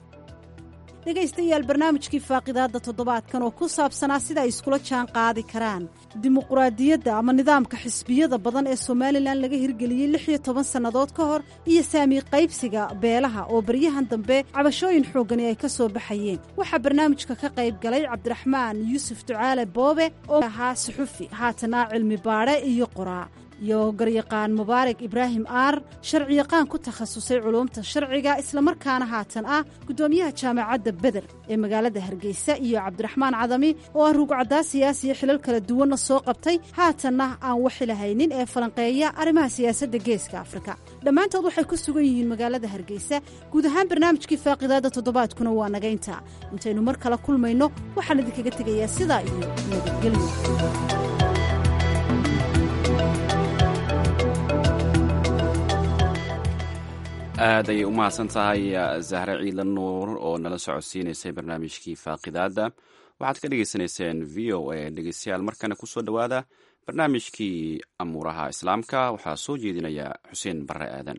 dhegaystayaal barnaamijkii faaqidaadda toddobaadkan oo ku saabsanaa sida ay iskula jaan qaadi karaan dimuquraadiyadda ama nidaamka xisbiyada badan ee somalilan laga hirgeliyey lix iyo toban sannadood ka hor iyo saami qaybsiga beelaha oo baryahan dambe cabashooyin xooggani ay ka soo baxayeen waxaa barnaamijka ka qayb galay cabdiraxmaan yuusuf ducaale boobe oo ahaa suxufi haatana cilmi baadhe iyo qoraa iyo garyaqaan mubaarak ibraahim aar sharciyaqaan ku takhasusay culuumta sharciga islamarkaana haatan ah guddoomiyaha jaamacadda beder ee magaalada hargeysa iyo cabdiraxmaan cadami oo ah ruugcaddaa siyaasiya xilal kala duwanna soo qabtay haatanna aan waxilahaynin ee falanqeeya arrimaha siyaasadda geeska afrika dhammaantood waxay ku sugan yihiin magaalada hargeysa guud ahaan barnaamijkii faaqidaadda toddobaadkuna waa nagaynta intaynu mar kale kulmayno waxaan idinkaga tegayaa sidaa iyo nabadgelyo aad ayay u mahadsan tahay zahre ciidan nuur oo nala socodsiinaysay barnaamijkii faaqidaadda waxaad ka dhegaysanayseen v o a dhegeystayaal markana kusoo dhowaada barnaamijkii amuuraha islaamka waxaa soo jeedinaya xuseen barre aadan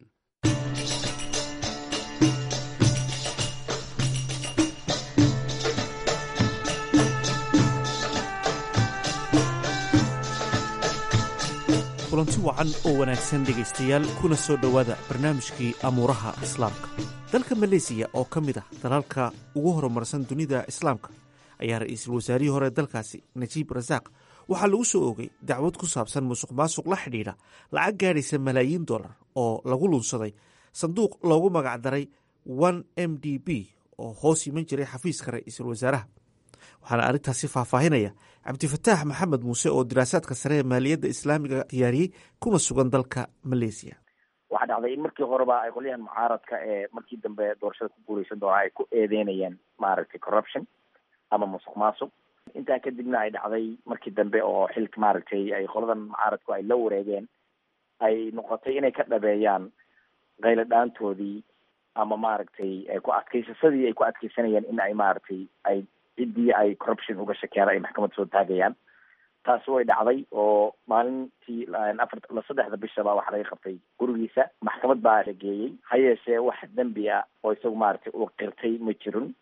kulanti wacan oo wanaagsan dhegaystayaal kuna soo dhowaada barnaamijkii amuuraha islaamka dalka maleysiya oo ka mid ah dalalka ugu horumarsan dunida islaamka ayaa ra-iisul wasaarihii hore dalkaasi najiib rasaaq waxaa lagu soo oogay dacwad ku saabsan musuq maasuq la xidhiidha lacag gaadhaysa malaayiin dollar oo lagu lunsaday sanduuq loogu magacdaray one m d b oo hoos iman jiray xafiiska ra-iisul wasaaraha waxaana arrintaasi faahfaahinaya cabdifataax maxamed muuse oo diraasaadka sare ee maaliyadda islaamiga diyaariyey kuna sugan dalka maleysiya waxaa dhacday in markii horeba ay qolyahan mucaaradka ee markii dambe doorashada ku guuleysan doona ay ku eedeynayeen maaragtay corruption ama musuq maasuq intaa kadibna ay dhacday markii dambe oo xilka maaragtay ay qoladan mucaaradku ay la wareegeen ay noqotay inay ka dhabeeyaan qaylo dhaantoodii ama maaragtay ku adkaysasadii ay ku adkeysanayeen in ay maaragtay ay ciddii ay corruption uga shakeen ay maxkamad soo taagayaan taasi way dhacday oo maalintii afar saddexda bishaba waxaa laga qabtay gurigiisa maxkamad baa la geeyey ha yeeshee wax dembi ah oo isagu maaragtay uu qirtay ma jirin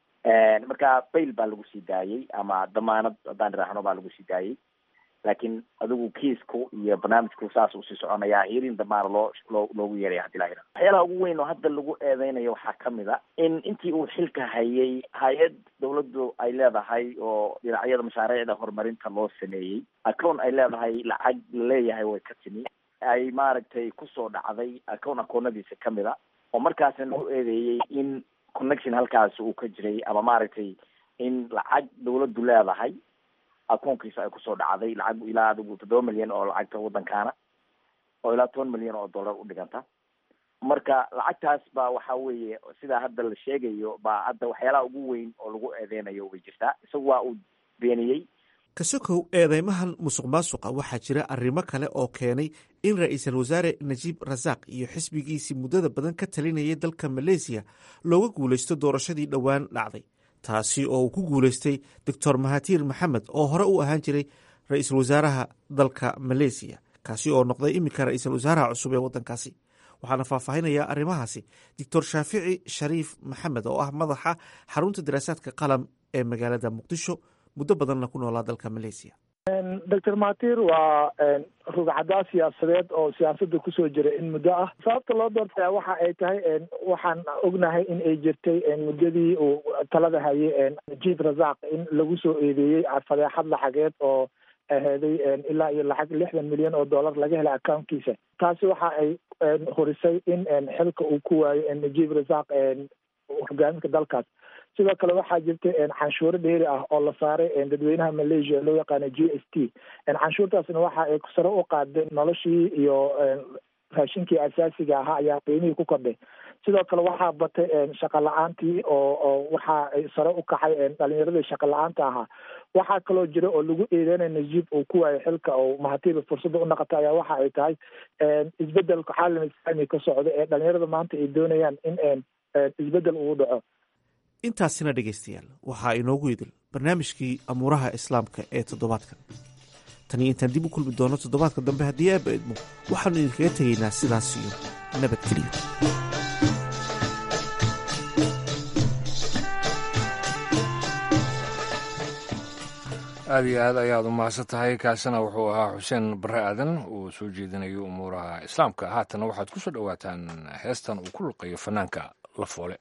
marka bail baa lagu sii daayey ama damaanad haddaan idhaahno baa lagu sii daayey laakiin adigu kiisku iyo barnaamijku saas usii soconayaa hirin damaana loo loo loogu yeeraya hadii lahira waxyaalaha ugu weyn oo hadda lagu eedeynayo waxaa kamid a in intii uu xilka hayay hay-ad dawladdu ay leedahay oo dhinacyada mashaariicda horumarinta loo sameeyey acown ay leedahay lacag laleeyahay way ka timi ay maaragtay kusoo dhacday acown akoonadiisa kamid a oo markaasna lagu eedeeyey in connection halkaasi uu ka jiray ama maaragtay in lacag dawladdu leedahay akoonkiisa ay kusoo dhacday lacag ilaa adigu toddoba milyan oo lacagta waddankaana oo ilaa toban milyan oo dollar u dhiganta marka lacagtaas baa waxa weeye sidaa hadda la sheegayo baa hadda waxyaalaha ugu weyn oo lagu eedeynayo way jirtaa isagu waa uu beeniyey kasokow eedeymahan musuq maasuqa waxaa jira arrimo kale oo keenay in ra-iisul wasaare najiib rasaaq iyo xisbigiisii muddada badan ka talinayay dalka maleysiya looga guulaysto doorashadii dhowaan dhacday taasi oo uu ku guulaystay doctor mahatiir maxamed oo hore u ahaan jiray ra-iisul wasaaraha dalka maleysiya kaasi oo noqday iminka ra-iisul wasaaraha cusub ee waddankaasi waxaana faahfaahinaya arrimahaasi doctor shaafici shariif maxamed oo ah madaxa xarunta daraasaadka qalam ee magaalada muqdisho muddo badanna ku noolaa dalka maleysiya doctor matir waa rugcadaa siyaasadeed oo siyaasadda kusoo jira in muddo ah sababta loo doortaya waxa ay tahay waxaan ognahay in ay jirtay muddadii uu talada hayay najiib rasaaq in lagu soo eedeeyey fadeexad lacageed oo aheeday ilaa iyo lacag lixdan milyan oo dollar laga helay accountkiisa taasi waxa ay horisay in xilka uu ku waayo najiib rasaaq hogaaminka dalkaas sidoo kale waxaa jirta canshuuro dheeri ah oo la saaray dadweynaha malaysia loo yaqaano g s t canshuurtaasna waxa ay sare u qaaday noloshii iyo raashinkii asaasiga ahaa ayaa qiimihii ku kordhay sidoo kale waxaa batay shaqa la-aantii oo oo waxa ay sare u kacay dhalinyaradii shaqa la-aanta ahaa waxaa kaloo jira oo lagu eedeynaya najiib uu ku waayo xilka oo mahatiiba fursadda u naqata ayaa waxa ay tahay isbedelka caalam islaami ka socda ee dhalinyarada maanta ay doonayaan in isbedel uu dhaco intaasina dhegaystayaal waxaa inoogu idil barnaamijkii amuuraha islaamka ee toddobaadkan taniyo intaan dib u kulmi doono toddobaadka dambe haddii aaba idmo waxaanu idinkaga tegaynaa sidaas iyo nabadgeliyo aada iyo aad ayaad u mahadsan tahay kaasina wuxuu ahaa xuseen bare aadan uu soo jeedinayo umuuraha islaamka haatana waxaad ku soo dhowaataan heestan uu ku luqeeyo fanaanka la foole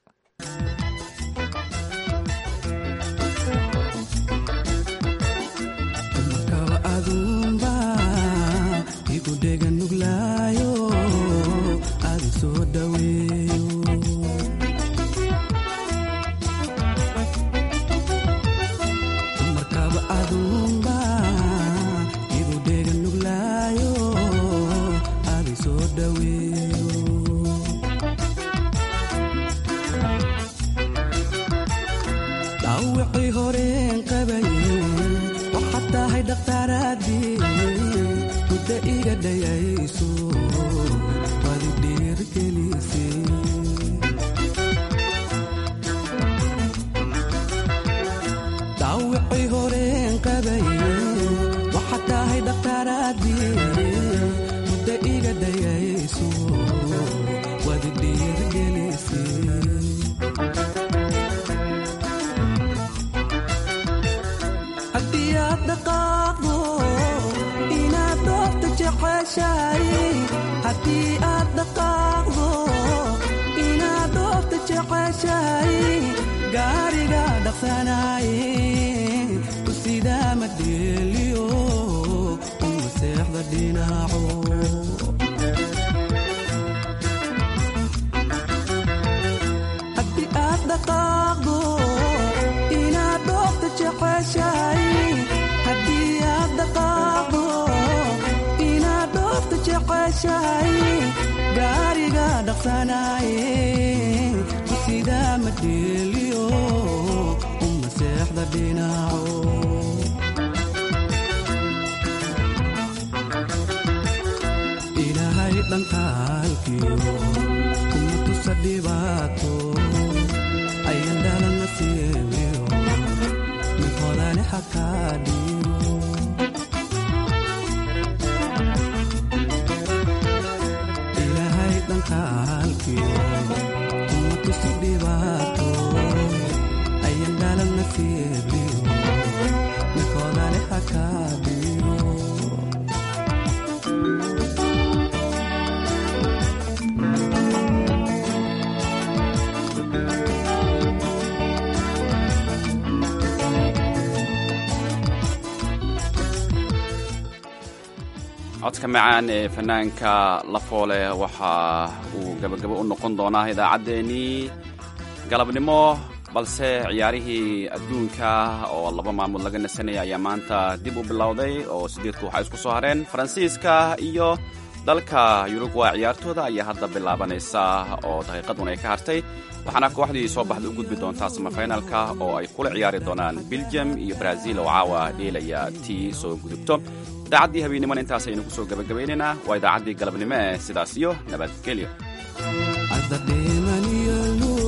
codka macaan ee fanaanka lafoole waxa uu gabagabo u noqon doonaa idaacaddeenii galabnimo balse ciyaarihii adduunka oo laba maalmood laga nasanaya ayaa maanta dib u bilowday oo sideedku waxaa isku soo hareen faransiiska iyo dalka yurugwa ciyaartooda ayaa hadda bilaabanaysa oo daqiiqadun ay ka hartay waxaana kooxdii soo baxda u gudbi doontaa samafinalka oo ay kula ciyaari doonaan belgium iyo brazil oo caawa dheelaya tii soo gudubto idaacaddii habeennimona intaas aynu ku soo gabagabaynaynaa waa idaacaddii galabnimo ee sidaas iyo nabadgelyo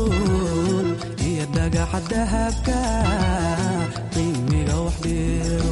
dhagaxa dahabka qiimiga wax dheero